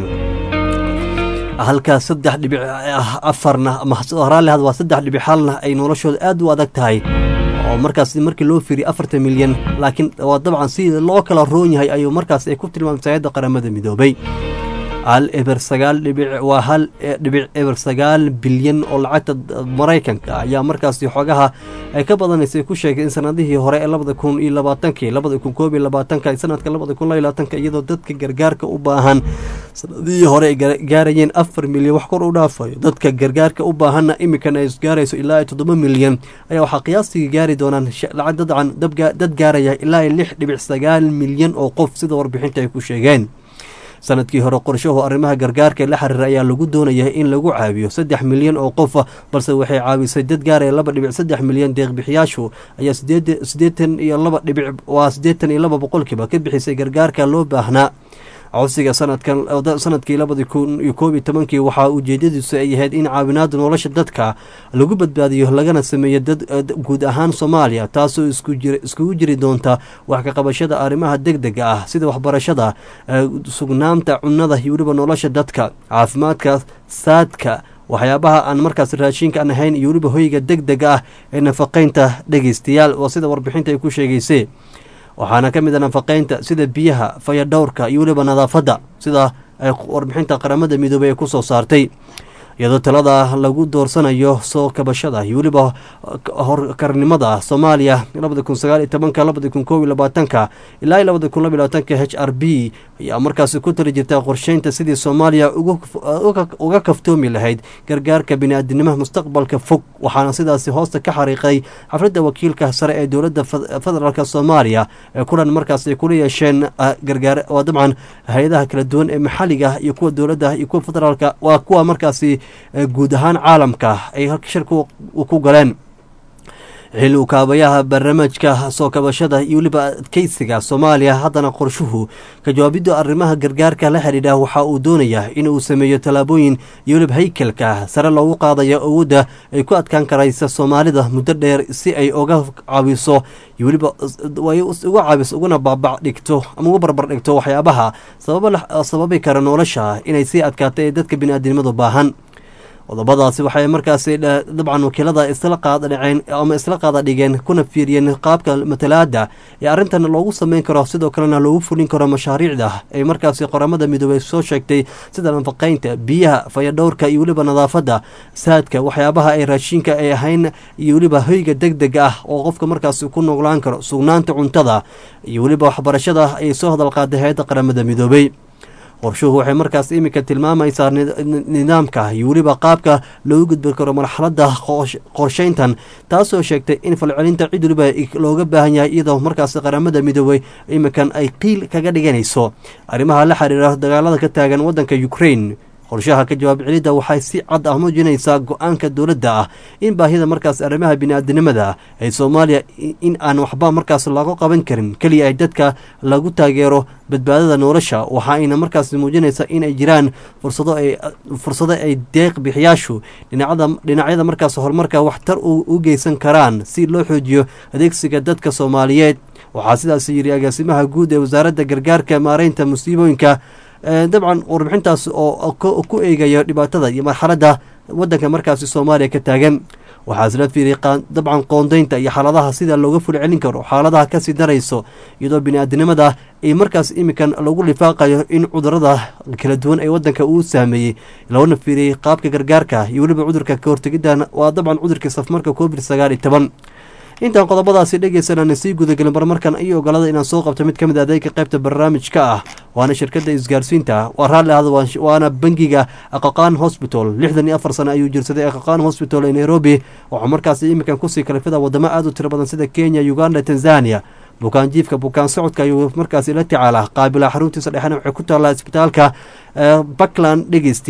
halkaa saddex dhibic afarna raalli had waa saddex dhibic halna ay noloshooda aad u adag tahay oo markaas markii loo fiiriy afartan milyan laakiin waa dabcan si loo kala roon yahay ayuu markaas ay ku tilmaamtay hay-adda qaramada midoobay hal eber sagaal dhibic waa hal dhibic eber sagaal bilyan oo lacagta maraykanka ayaa markaasi xogaha ay ka badanaysay ku sheegay in sanadihii hore ee labada kun iyo labaatankii labada kun koob iyo labaatanka sanadka labada kun layo labaatanka iyadoo dadka gargaarka u baahan sanadihii hore ay gaarayeen afar milyan wax kor u dhaafayo dadka gargaarka u baahanna imikan ay gaarayso ilaa iyo toddoba milyan ayaa waxaa qiyaastii gaari doonaan lacag dadcan dad gaaraya ilaa iyo lix dhibic sagaal milyan oo qof sida warbixinta ay ku sheegeen sanadkii hore qorshahu arrimaha gargaarka ee la xiriira ayaa lagu doonaya in lagu caawiyo saddex milyan oo qofa balse waxay caawisay dad gaaraya laba dhibic saddex milyan deeqbixiyaashu ayaa sideetan iyo laba dhibic waa siddeetan iyo laba boqolkiiba ka bixisay gargaarka loo baahnaa codsiga sanadkan sanadkii labadi kun iyo koob iyo tobankii waxaa ujeedadiisu ay ahayd in caawinaada nolosha dadka lagu badbaadiyo lagana sameeyo dad guud ahaan soomaaliya taasoo iskugu jiri doonta wax ka qabashada arrimaha deg dega ah sida waxbarashada sugnaanta cunada iyo weliba nolosha dadka caafimaadka saadka waxyaabaha aan markaas raashinka aan ahayn iyo weliba hoyga deg dega ah ee nafaqeynta dhegeystayaal oo sida warbixinta ay ku sheegaysay waxaana ka mid a nafaqeynta sida biyaha fayadhowrka iyo weliba nadaafadda sida ay warbixinta qaramada midoobey ay ku soo saartay iyadoo talada lagu doorsanayo soo kabashada iyo weliba horkarnimada soomaaliya labada kun sagaal iyo tobanka labada kun koob iyo labaatanka ilaa iyo labada kun laba iyo labaatanka h r b ayaa markaasi ku tali jirta qorsheynta sidii soomaaliya uga kaftoomi lahayd gargaarka bini-aadinimaha mustaqbalka fog waxaana sidaasi hoosta ka xariiqay xafladda wakiilka sare ee dowladda federaalk soomaaliya ee kulan markaas ay kula yeesheen gargaar waa dabcan hay-adaha kala duwan ee maxalliga iyo kuwa dowladda iyo kuwa federaalka waa kuwa markaasi guud ahaan caalamka ay shir ku galeen xilli ukaabayaha barnaamijka soo kabashada iyo weliba adkeysiga soomaaliya haddana qorshuhu ka jawaabidda arrimaha gargaarka la xidhiidha waxa uu doonayaa in uu sameeyo tallaabooyin iyo weliba haykalka sare loogu qaadayo awoodda ay ku adkaan karaysa soomaalida muddo dheer si ay uga caawiso iyo weliba uga caawiso uguna baabac dhigto ama uga barbar dhigto waxyaabaha sababi kara nolosha inay sii adkaata ee dadka bini-aadinimadu baahan qodobadaasi waxay markaasi dabcan wakiilada isla qaada dhaceen ama isla qaada dhigeen kuna fiiriyeen qaabka matalaada ee arrintan loogu sameyn karo sidoo kalena loogu fulin karo mashaariicda ay markaasi qoramada midoobey soo sheegtay sida nafaqeynta biyaha fayadhowrka iyo weliba nadaafadda saadka waxyaabaha ay raashinka ay ahayn iyo weliba hoyga deg deg ah oo qofka markaasi ku noolaan karo sugnaanta cuntada iyo weliba waxbarashada ayay soo hadal qaaday hay-adda qaramada midoobey qorshuhu waxay markaas iminka tilmaamaysaa nidaamka iyo weliba qaabka loogu gudbi karo marxaladda qorsheyntan taasoo sheegtay in falcelinta cid weliba looga baahan yahay iyadoo markaas qaramada midoobey iminkan ay qiil kaga dhiganayso arrimaha la xiriira dagaalada ka taagan waddanka ukraine qorshaha ka jawaab celidda waxay si cad ah muujinaysaa go-aanka dowladda ah in baahida markaas arrimaha bini-aadinimada ee soomaaliya in aan waxba markaas lagu qaban karin keliya ay dadka lagu taageero badbaadada nolosha waxa ayna markaas muujinaysaa inay jiraan fursado ay fursado ay deeq bixiyaashu dhinacada dhinacyada markaas horumarka waxtar u geysan karaan si loo xoojiyo adeegsiga dadka soomaaliyeed waxaa sidaas yidhi agaasimaha guud ee wasaaradda gargaarka maareynta musiibooyinka dabcan warbixintaas oo ku eegaya dhibaatada iyo marxaladda waddanka markaasi soomaaliya ka taagan waxaa isla fiiriyay dabcan qoondeynta iyo xaaladaha sida looga fuli celin karo xaaladaha kasii darayso iyadoo bini-aadinimada ay markaas iminkan lagu lifaaqayo in cudurada kala duwan ee waddanka uu saameeyey loona fiiriyey qaabka gargaarka iyo weliba cudurka kahortegidda waa dabcan cudurkii safmarka covid sagaal iyo toban intaan qodobadaasi dhegeysanaan sii gudagelin barmarkan iyo ogolada inaan soo qabto mid ka mid adeega qaybta barnaamijka ah waana shirkadda isgaarsiinta waa raalli ahda waana bangiga aqaqaan hosbital lixdan iyo afar sano ayuu jirsaday aqaqaan hosbital ee nairobi waxaa markaasi iminkan kusii kalifada wadamo aada u tiro badan sida kenya uganda tanzania bukaan jiifka bukaan socodka ayuu markaasi la tacaalaa qaabila xaruntiisa dhexena waxay ku taallaa isbitaalka buckland dhegeystayaal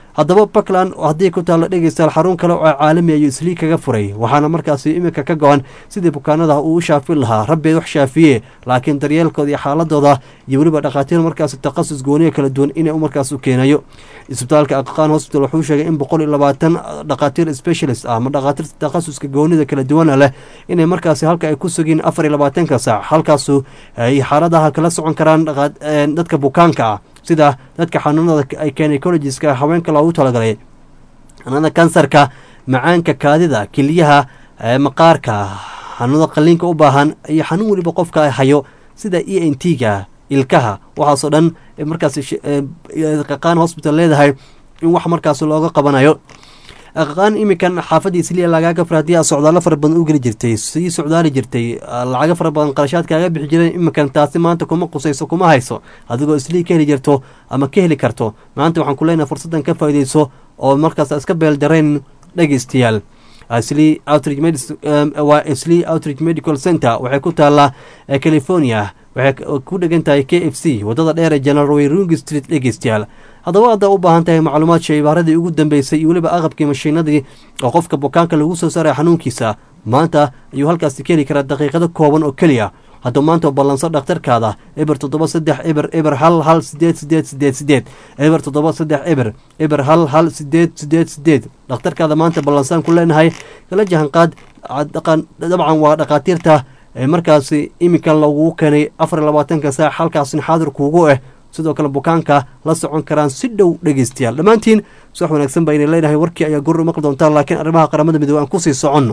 haddaba puntland haddii ku taalla dhegeystayaal xarun kale oo caalami ayuu islii kaga furay waxaana markaasi iminka ka go-an sidii bukaanada uu u shaafin lahaa rabbeed wax shaafiye laakiin daryeelkooda iyo xaaladooda iyo weliba dhakhaatiir markaasi takhasus gooniya kala duwan inay markaas u keenayo isbitaalka aqaqaan hospital wuxuu sheegay in boqol iyo labaatan dhakhaatiir specialist ah ama dhakhaatiirta takhasuska goonida kala duwana leh inay markaasi halka ay ku sugiin afar iyo labaatanka saac halkaasu ay xaaladaha kala socon karaan dadka bukaanka ah sida dadka xanuunada ay gynecologiska haweenka loogu talagalay xanuunada kansarka macaanka kaadida keliyaha maqaarka xanuunada qaliinka u baahan iyo xanuun weliba qofka hayo sida e n t ga ilkaha waxaasoo dhan markaas qaqaan hospital leedahay in wax markaas looga qabanayo qaqaan iminkan xaafadda isliya lagaaga fara haddii aad socdaalo fara badan u geli jirtay sii socdaali jirtay lacago fara badan qarashaad kaaga bixi jireen iminkan taasi maanta kuma qusayso kuma hayso adigoo islii ka heli jirto ama ka heli karto maanta waxaan ku leenahay fursaddan ka faa'iideyso oo markaas iska beeldarayn dhegeystayaal sli outreach waa sli outreach medical center waxay ku taallaa california waxay ku dhegan tahay k f c waddada dheer ee general wayrungi street dhegeystayaal haddaba haddaa u baahan tahay macluumaad shaybaaradii ugu dambeysay iyo weliba aqabkii mashiinadii oo qofka bukaanka lagu soo saaray xanuunkiisa maanta ayuu halkaasi ka heli karaa daqiiqado kooban oo keliya hadduu maanta ballanso dhakhtarkaada eber toddoba saddex eber eber hal hal sideed sideed sideed sideed eber toddoba saddex eber eber hal hal sideed sideed sideed dhakhtarkaada maanta ballansaan ku leenahay kala jahanqaad dabcan waa dhakhaatiirta markaasi iminka lagugu keenay afar iyo labaatanka saac halkaasna xaadir kuugu ah sidoo kale bukaanka la socon karaan si dhow dhegeystayaal dhammaantiin suwax wanaagsan baa inay leenahay warkii ayaa gurur maqli doontaan laakiin arrimaha qaramada midoobe aan kusii soconno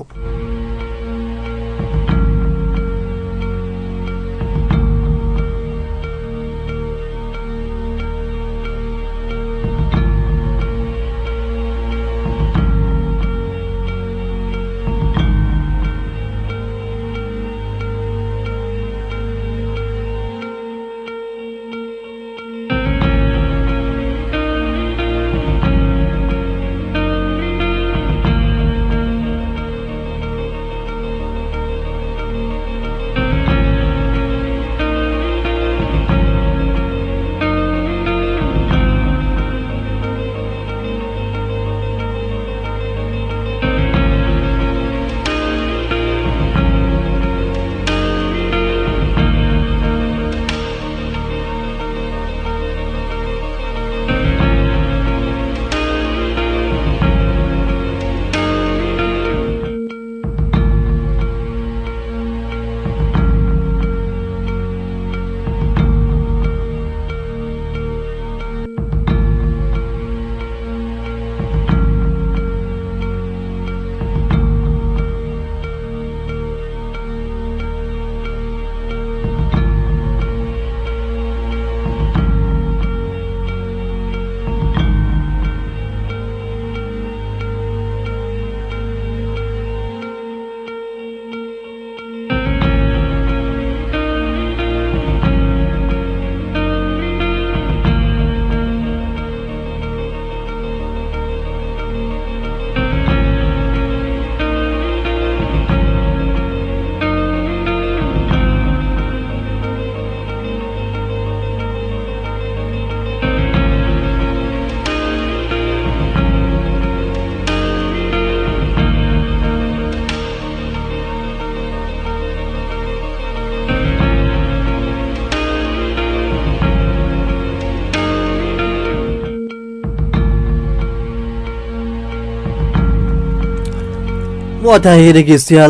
waa tahay dhegeystayaal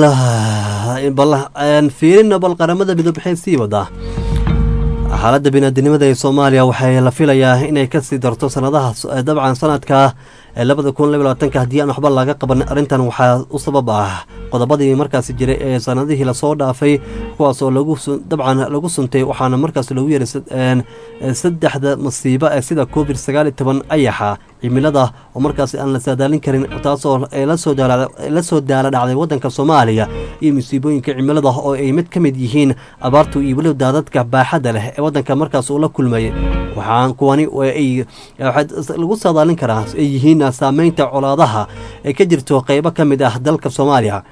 fiirina bal qaramada midoob waxay sii wadaa xaaladda biniaadinimada ee soomaaliya waxay la filayaa inay kasii darto sanadaha dabcan sanadka labada kun laba labaatanka haddii aan waxba laga qaban arrintan waxaa u sabab ah qodobadii markaasi jiray ee sanadihii lasoo dhaafay kuwaasoo lagu dabcan lagu suntay waxaana markaas lagu yeray saddexda masiibo ee sida covid sagaal iyo toban ayaxa cimilada oo markaasi aan la saadaalin karin taasoo la soo daala dhacday wadanka soomaaliya iyo musiibooyinka cimilada oo ay mid ka mid yihiin abaartu iyo weliba daadadka baaxadda leh ee wadanka markaas uu la kulmayay waxaan kuwani lagu saadaalin karaa ay yihiin saameynta colaadaha ee ka jirto qeybo ka mid ah dalka soomaaliya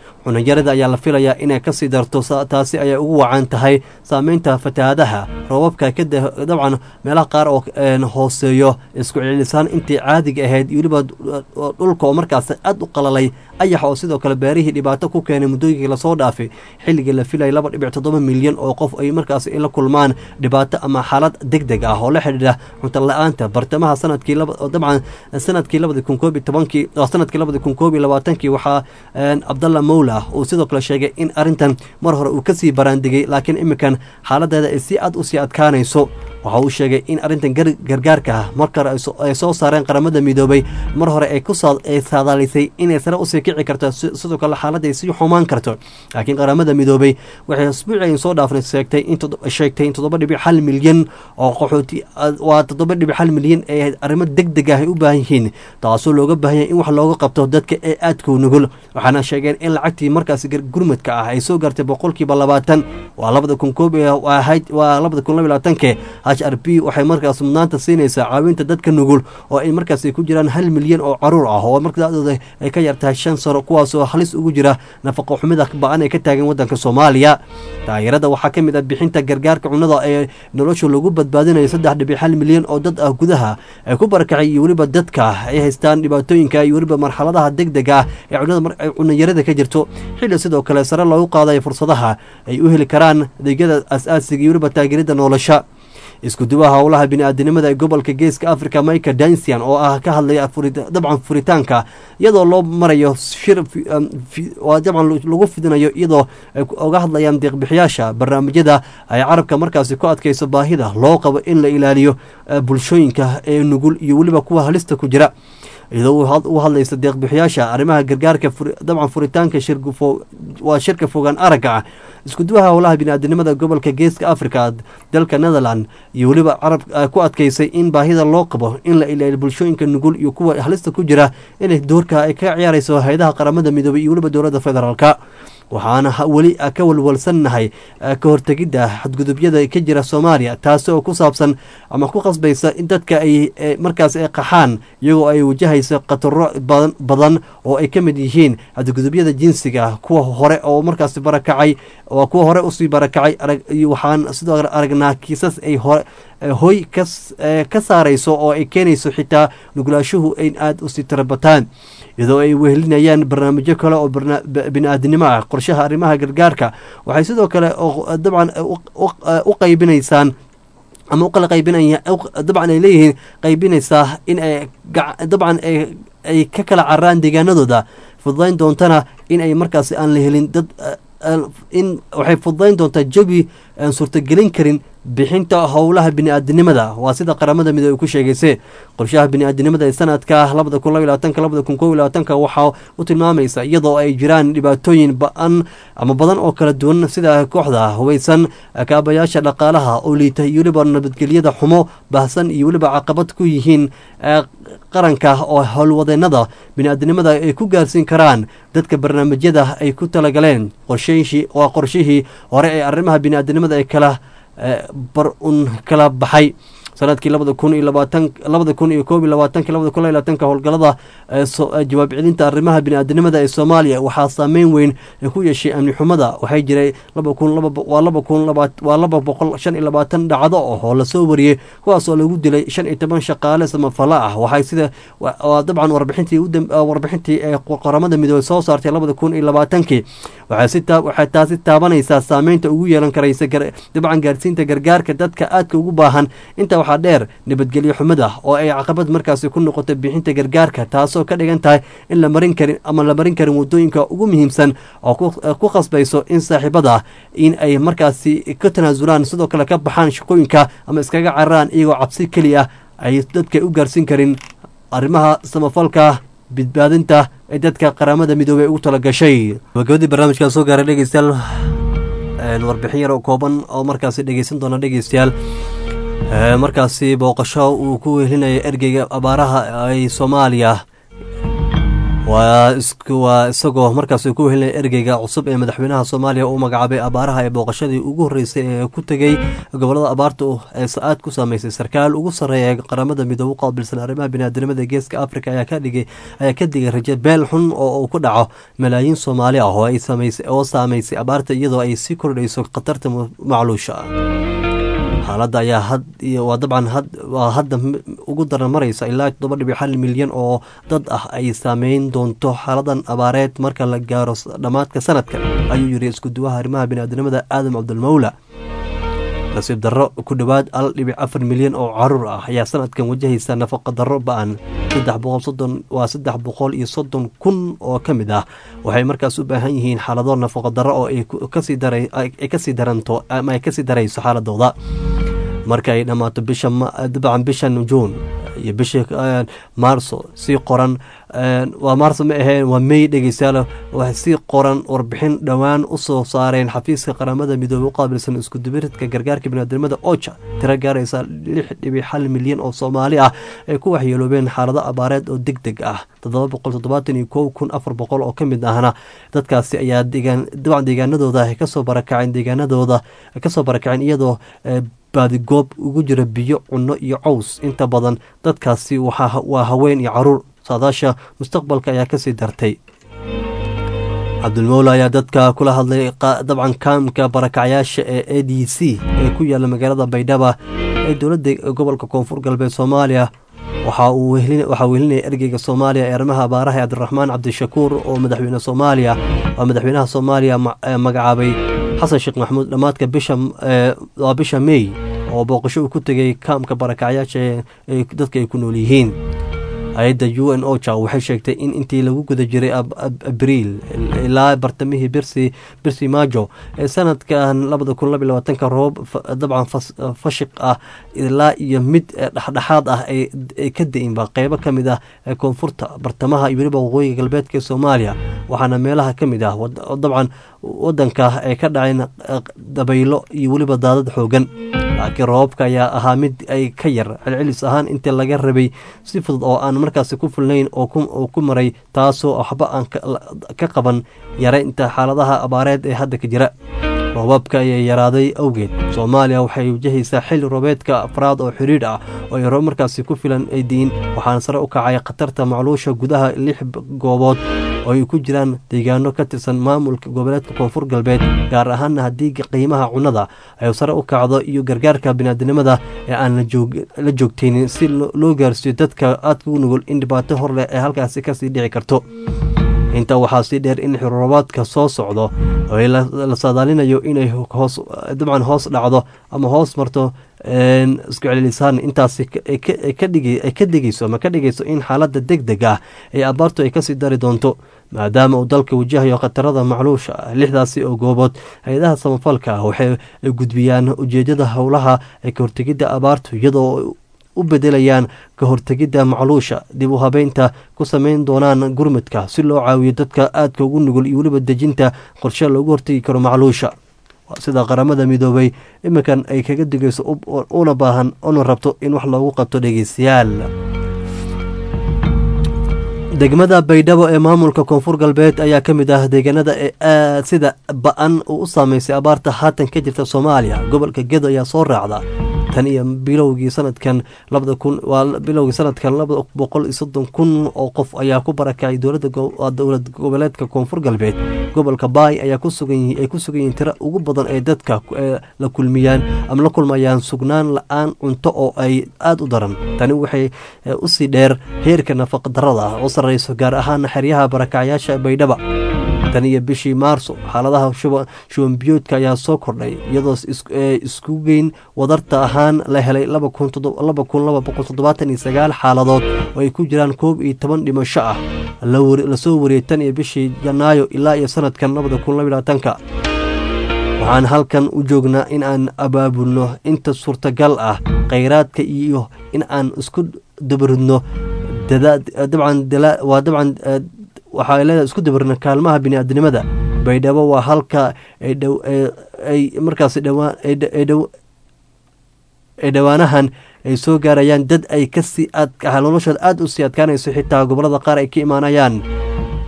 cunayarada ayaa la filayaa inay kasii darto taasi ayay ugu wacan tahay saameynta fatahaadaha roobabka dabcan meelaha qaar oo hooseeyo isku celilisaan intii caadiga ahayd iyo weliba dhulka oo markaas aad u qalalay ayax oo sidoo kale beerihii dhibaato ku keenay muddooyinkii lasoo dhaafay xilligii la filayay laba dhibic toddoba milyan oo qof ay markaas la kulmaan dhibaato ama xaalad deg deg ah oo la xidhiidha cunto la-aanta bartamaha sanadkii dabcan sanadkii labadi kun koob iyo tobankii sanadkii labadi kun koob iyo labaatankii waxaa cabdalla mowla uu sidoo kale sheegay in arrintan mar hore uu kasii baraandigay laakiin iminkan xaaladeeda ay si aad usii adkaanayso waxa uu sheegay in arrintan gargaarka ah markale ay soo saareen qaramada midoobay mar hore ay saadaalisay inay sare usii kici karto sidoo kale xaaladda ay sii xumaan karto laakiin qaramada midoobay waxay asbuuci ay soo dhaafnay sheegtay in toddoba dhibic hal milyan oo qaxooti waa toddoba dhibic hal milyan ee arrimo deg deg ah ay u baahan yihiin taasoo looga baahan yahay in wax looga qabto dadka ee aadka u nugul waxaana sheegeen in lacagtii markaasi gurmadka ah ay soo gaartay boqolkiiba labaatan waa labada kun koob ahayd waa labada kun laba labaatanke h r b waxay markaas mudnaanta siinaysaa caawinta dadka nugul oo ay markaas ku jiraan hal milyan oo caruur ah oo markadooda ay ka yartahay shan sano kuwaasoo halis ugu jira nafaqo xumida ba-an ay ka taagan wadanka soomaaliya taageerada waxaa ka mid ah bixinta gargaarka cunada ee nolosha lagu badbaadinayo saddex dhibic hal milyan oo dad ah gudaha ay ku barakacay iyo weliba dadka ay haystaan dhibaatooyinka iyo weliba marxaladaha deg deg ah ee cunada cunayarada ka jirto xilli sidoo kale sare loogu qaadayo fursadaha ay u heli karaan adeegyada as-aasiga iyo weliba taageerada nolosha iskuduwaha howlaha bini-aadanimada ee gobolka geeska africa michael dansian oo ah ka hadlaya dabcan furitaanka iyadoo loo marayo shir dabcan lagu fidinayo iyadoo ay oga hadlayaan deeqbixiyaasha barnaamijyada ay carabka markaasi ku adkayso baahida loo qabo in la ilaaliyo bulshooyinka ee nugul iyo weliba kuwa halista ku jira iyadoo u hadlaysa deeqbixiyaasha arrimaha gargaarka dabcan furitaanka waa shirka fogaan aragga ah iskuduwaha howlaha bini-aadanimada gobolka geeska africa dalka netherland iyo weliba carab ku adkaysay in baahida loo qabo in la ilaaliyo bulshooyinka nugul iyo kuwa halista ku jira inay doorka ay ka ciyaarayso hay-adaha qaramada midoobay iyo weliba dowladda federaalka waxaana weli ka walwalsannahay ka hortegidda xadgudubyada ka jira soomaaliya taasi oo ku saabsan ama ku qasbaysa in dadka ay markaas ay qaxaan iyagoo ay wajahayso khataro badan oo ay ka mid yihiin xadgudubyada jinsiga kuwa hore oo markaas barakacay waa kuwa hore usii barakacay waxaan sidoo aragnaa kiisas ay hoy ka saarayso oo ay keenayso xitaa nugulaashuhu in aada usii tirabataan iyadoo ay wehelinayaan barnaamijyo kale oo bini-aadinimo ah qorshaha arrimaha gargaarka waxay sidoo kale dabcan u qaybinaysaan ama uqala qaybinaya dabcan ay leeyihiin qaybinaysaa in ay dabcan ay ka kala caraan deegaanadooda fududayn doontana in ay markaasi aan la helin dad in waxay fududayn doontaa jabi aan suurtagelin karin bixinta howlaha bini-aadinimada waa sida qaramada midoobe ku sheegayse qorshaha bini-aadinimada ee sanadka labada kun laba labaatanka labada kun kob labaatanka waxaa u tilmaamaysa iyadoo ay jiraan dhibaatooyin ba-an ama badan oo kala duwan sida kooxda hubeysan kaabayaasha dhaqaalaha oo liita iyo weliba nabadgelyada xumo baahsan iyo weliba caqabad ku yihiin qaranka oo howlwadeenada bini-aadinimada ay ku gaarsiin karaan dadka barnaamijyada ay ku talagaleen qorsheyshii waa qorshihii hore ee arrimaha bini-aadinimada ee kala bar un kala baxay sanadkii labada kun iyo labaatan labada kun iyo koob iyo labaatanki labada kun labaatanka howlgalada jawaab celinta arrimaha bini-aadinimada ee soomaaliya waxaa saameyn weyn ku yeeshay amni xumada waxay jiray laba kun waa laba kun waa laba boqol shan iyo labaatan dhacdo oo lasoo wariyey kuwaas oo lagu dilay shan iyo toban shaqaale samafala ah waxay sida dabcan warbixintii warbixintii ee qaramada midoobey soo saartay labada kun iyo labaatankii waxay taasi taabanaysaa saameynta ugu yeelan karaysa dabcan gaarsiinta gargaarka dadka aadka ugu baahan inta waxaa dheer nabadgelyo xumada oo ay caqabad markaasi ku noqotay bixinta gargaarka taasoo ka dhigan tahay in la marin karin ama la marin karin wadooyinka ugu muhiimsan oo ku qasbayso in saaxiibada in ay markaasi ka tanaasulaan sidoo kale ka baxaan shaqooyinka ama iskaga cararaan iyagoo cabsi keliya ay dadka u gaarsiin karin arrimaha samafalka badbaadinta ee dadka qaramada midoobey ugu tala gashay gabagabadii barnaamijkaa soo gaaray dhegeystayaal warbixin yar oo kooban oo markaasi dhegeysan doona dhegeystayaal markaasi booqasho uu ku wehelinaya ergeyga abaaraha ay soomaaliya waa isku waa isagoo markaasi ku helinaya ergeyga cusub ee madaxweynaha soomaaliya uu magacaabay abaaraha ee booqashadii ugu horreysay ee ku tegey gobolada abaarta ee sa-aad ku saameysay sarkaal ugu sarreeya ee qaramada midoobe u qaabilsan arrimaha biniaadamada geeska africa ayaa ka dhigay ayaa ka digay raje beel xun oo uu ku dhaco malaayiin soomaali ah oo ay saameysay oo saameysay abaarta iyadoo ay sii kordhayso khatarta macluusha xaaladda ayaa had waa dabcan had waa hadda ugu daran maraysa ilaa toddoba dhibic hal milyan oo dad ah ay saameyn doonto xaaladan abaareed marka la gaaro dhammaadka sanadkan ayuu yiri iskuduwaha arrimaha biniaadamada aadam cabdulmawla nasiib darro ku dhowaad al dhibic afar milyan oo caruur ah ayaa sanadkan wajahaysa nafaqa darro ba-an saddex boqol soddon waa saddex boqol iyo soddon kun oo ka mid ah waxay markaas u baahan yihiin xaalado nafaqa darro oo ay kasii dara ay kasii daranto ama ay kasii darayso xaaladooda marka ay dhammaato bisha dabcan bishan juun iyo bishii maarso sii qoran waa maarso ma aheen waa mey dhegeystayaal waxay sii qoran warbixin dhowaan u soo saareen xafiiska qaramada midoobey u qaabilsan iskudubiridka gargaarka biniaadamada oja tiro gaaraysa lix dhibic hal milyan oo soomaali ah ay ku waxyeeloobeen xaalado abaareed oo deg deg ah toddoba boqol toddobaatan iyo kow kun afar boqol oo ka mid ahna dadkaasi ayaa deegaan dabcan deegaanadooda ay kasoo barakaceen deegaanadooda kasoo barakaceen iyadoo baadigoob ugu jira biyo cunno iyo caws inta badan dadkaasi waa haween iyo caruur saadaasha mustaqbalka ayaa kasii dartay cabdulmowla ayaa dadka kula hadlay dabcan kaamka barakacyaasha ee a d c ee ku yaala magaalada baydhaba ee dowladda gobolka koonfur galbeed soomaaliya waxaa wehelinaya ergeyga soomaaliya ee arrimaha abaaraha ee cabdiraxmaan cabdishakuur oo madaxweyne soomaaliya waa madaxweynaha soomaaliya magacaabay xasan sheekh maxamuud dhammaadka bisha waa bisha mey oo booqasho uu ku tegay kaamka barakacyaasha ee dadka ay ku nool yihiin hay-adda u n oja waxay sheegtay in intii lagu guda jiray abriil ilaa bartamihii birsi birsi maajo ee sanadkan labada kun laba labaatanka roob dabcan fashiq ah ilaa iyo mid dhexdhexaad ah ay ka da-inba qeybo ka mid ah ee koonfurta bartamaha iyo weliba waqooyiga galbeedka ee soomaaliya waxaana meelaha ka mid ah dabcan wadanka ay ka dhaceen dabaylo iyo weliba daadad xoogan laakiin roobabka ayaa ahaa mid ay ka yar celcelis ahaan intii laga rabay si fudud oo aan markaasi ku fulnayn oo ku maray taasoo waxba aan ka qaban yaraynta xaaladaha abaareed ee hadda ka jira roobabka ayaa yaraaday awgeed soomaaliya waxay wajahaysaa xilli roobeedka afraad oo xidhiidh ah oo ay roob markaasi ku filan ay diin waxaana sare u kacay khatarta macluusha gudaha lix goobood oo ay ku jiraan deegaano ka tirsan maamulka goboleedka koonfur galbeed gaar ahaana haddii qiimaha cunnada ay sare u kacdo iyo gargaarka biniaadinimada ee aan la joogtaynin si loo gaarsiiyo dadka aadka u nugul in dhibaato hor leh ee halkaasi kasii dhici karto intaa waxaa sii dheer in xiroobaadka soo socdo oo la saadaalinayo inay hoos dabcan hoos dhacdo ama hoos marto isku celilisaan intaasi ay ka dhigayso ama ka dhigayso in xaaladda deg deg ah ee abaartu ay kasii dari doonto maadaama uu dalka wajahayo khatarada macluusha lixdaasi oo goobood hay-adaha samafalka waxay gudbiyaan ujeedada howlaha ee ka hortegidda abaartu iyadoo u bedelayaan ka hortegidda macluusha dib u habeynta ku sameyn doonaan gurmudka si loo caawiyo dadka aadka ugu nugul iyo weliba dejinta qorshe loogu hortegi karo macluusha sida qaramada midoobay iminkan ay kaga digayso una baahan una rabto in wax loogu qabto dhegeystayaal degmada baydhabo ee maamulka koonfur galbeed ayaa ka mid ah deegaanada ee aad sida ba-an uu u saameysay abaarta haatan ka jirta soomaaliya gobolka gedo ayaa soo raacda tan iyo bilowgii sanadkan labada kun waa bilowgii sanadkan laba boqol iyo soddon kun oo qof ayaa ku barakacay dowlada dowlad goboleedka koonfur galbeed gobolka baay ayaa kusugan ay ku sugan yihiin tiro ugu badan ee dadka la kulmiyaan ama la kulmayaan sugnaan la-aan cunto oo ay aada u daran tani waxay usii dheer heerka nafaqa darada ah oo sarreyso gaar ahaana xeryaha barakacyaasha baydhaba tan iyo bishii maarso xaaladaha shubanbiyoodka ayaa soo kordhay iyadoo isku geyn wadarta ahaan la helay laba kun laba boqol toddobaatan iyo sagaal xaaladood oo ay ku jiraan koob iyo toban dhimasho ah lasoo wariyey tan iyo bishii janaayo ilaa iyo sanadkan labada kun laba labaatanka waxaan halkan u joognaa in aan abaabulno inta suurtagal ah khayraadka iyo in aan isku dabaridno dabcan waa dabcan waxaa leedahay isku dabarna kaalmaha biniaadinimada baydhabo waa halka ay markaas ay dhowaanahan ay soo gaarayaan dad ay kasii noloshooda aada u sii adkaanayso xitaa gobolada qaar ay ka imaanayaan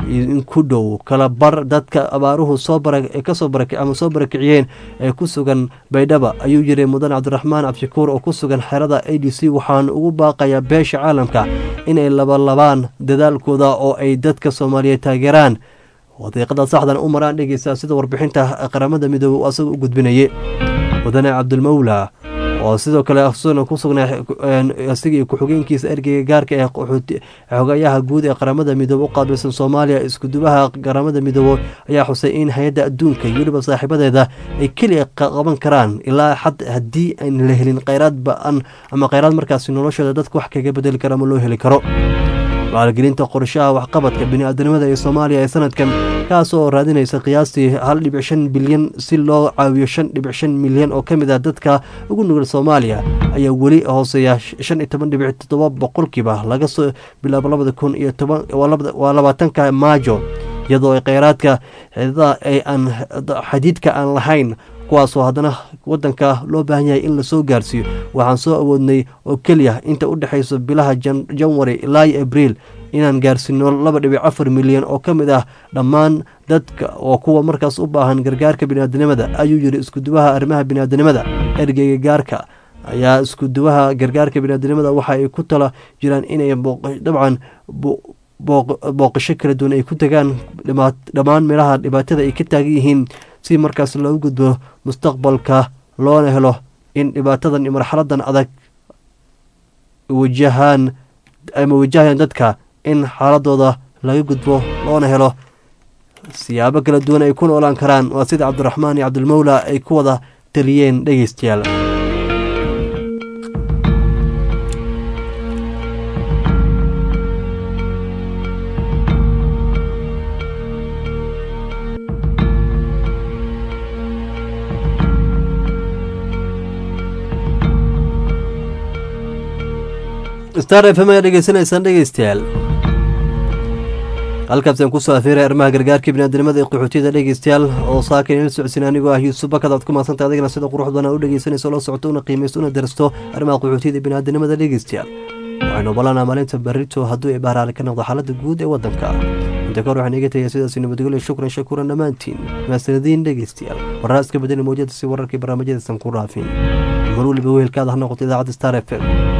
in ku dhow kala bar dadka abaaruhu soo bara kasoo bara ama soo barakiciyeen ee ku sugan baydhaba ayuu yiri mudan cabdiraxmaan cabdishakuur oo ku sugan xerada a d c waxaan ugu baaqayaa beesha caalamka inay labalabaan dadaalkooda oo ay dadka soomaaliyeed taageeraan wadiiqada saxdan u maraan dhegeysaa sida warbixinta qaramada midoobe asaga u gudbinayay mudane cabdulmawla oo sidoo kale asuna ku sugnaa isaga iyo ku-xigeenkiisa ergeyga gaarka ee xogayaha guud ee qaramada midoobe u qaabilsan soomaaliya iskudubaha qaramada midoobe ayaa xusay in hay-adda adduunka iyo weliba saaxiibadeeda ay keliya qaban karaan ilaa xad haddii aan la helin kheyraad ba-an ama kheyraad markaasi noloshooda dadka wax kaga bedeli karo ama loo heli karo maalgelinta qorshaha waxqabadka bini-aadanimada ee soomaaliya ee sanadkan kaas oo raadinaysa qiyaastii hal dhibic shan bilyan si loo caawiyo shan dhibic shan milyan oo ka mid ah dadka ugu nugul soomaaliya ayaa weli hooseeya shan iyo toban dhibic toddoba boqolkiiba laga soo bilaabo labada kun iyo toban waa labaatanka maajo iyadoo ay kheyraadka xidadaha ay aan xadiidka aan lahayn kuwaasoo haddana wadanka loo baahan yahay in lasoo gaarsiiyo waxaan soo awoodnay oo keliya inta u dhexayso bilaha janwari ilaa iyo abriil inaan gaarsiino laba dhibic afar milyan oo ka mid ah dhammaan dadka oo kuwa markaas u baahan gargaarka biniaadanimada ayuu yiri iskudubaha arrimaha biniaadanimada ergeyga gaarka ayaa iskudubaha gargaarka biniaadanimada waxa ay ku tala jiraan inay dabcan booqasho kala duwan ay ku tagaan dhammaan meelaha dhibaatada ay ka taagan yihiin si markaas loogu gudbo mustaqbalka loona helo in dhibaatadan iyo marxaladan adag wajahaan ama wajahayaan dadka in xaaladooda laga gudbo loona helo siyaabo kala duwan ay ku noolaan karaan waa sida cabdiraxmaan iyo cabdilmawla ay ku wada taliyeen dhegeystayaal star f m ayaa dhegeysanaysaan dhegeystayaal halkaasaan kusoo afiiray arrimaha gargaarka biniaadamada ee qaxootiyada dhegeystayaal oo saaka inala socodsiin anigoo ah yuusuf bakad aad ku mahadsanta adigana sida qurux badan u dhegeysanayso la socoto una qiimaysto una darasto arrimaha qaxootiyada biniaadamada dhegeystayaal waxaynu ogolanaa maalinta barito hadduu ay bahraale ka noqdo xaaladda guud ee waddanka inta kahor waxaan iga tagaya sidaasi nabadgelyo shukran shakuuran dhammaantiin mahadsanadiin dhegeystayaal warar iska bedeli mawjada si wararkii barnaamijyadaysan ku raafin mar waliba wehelkaada ha noqoto idaacadda star f m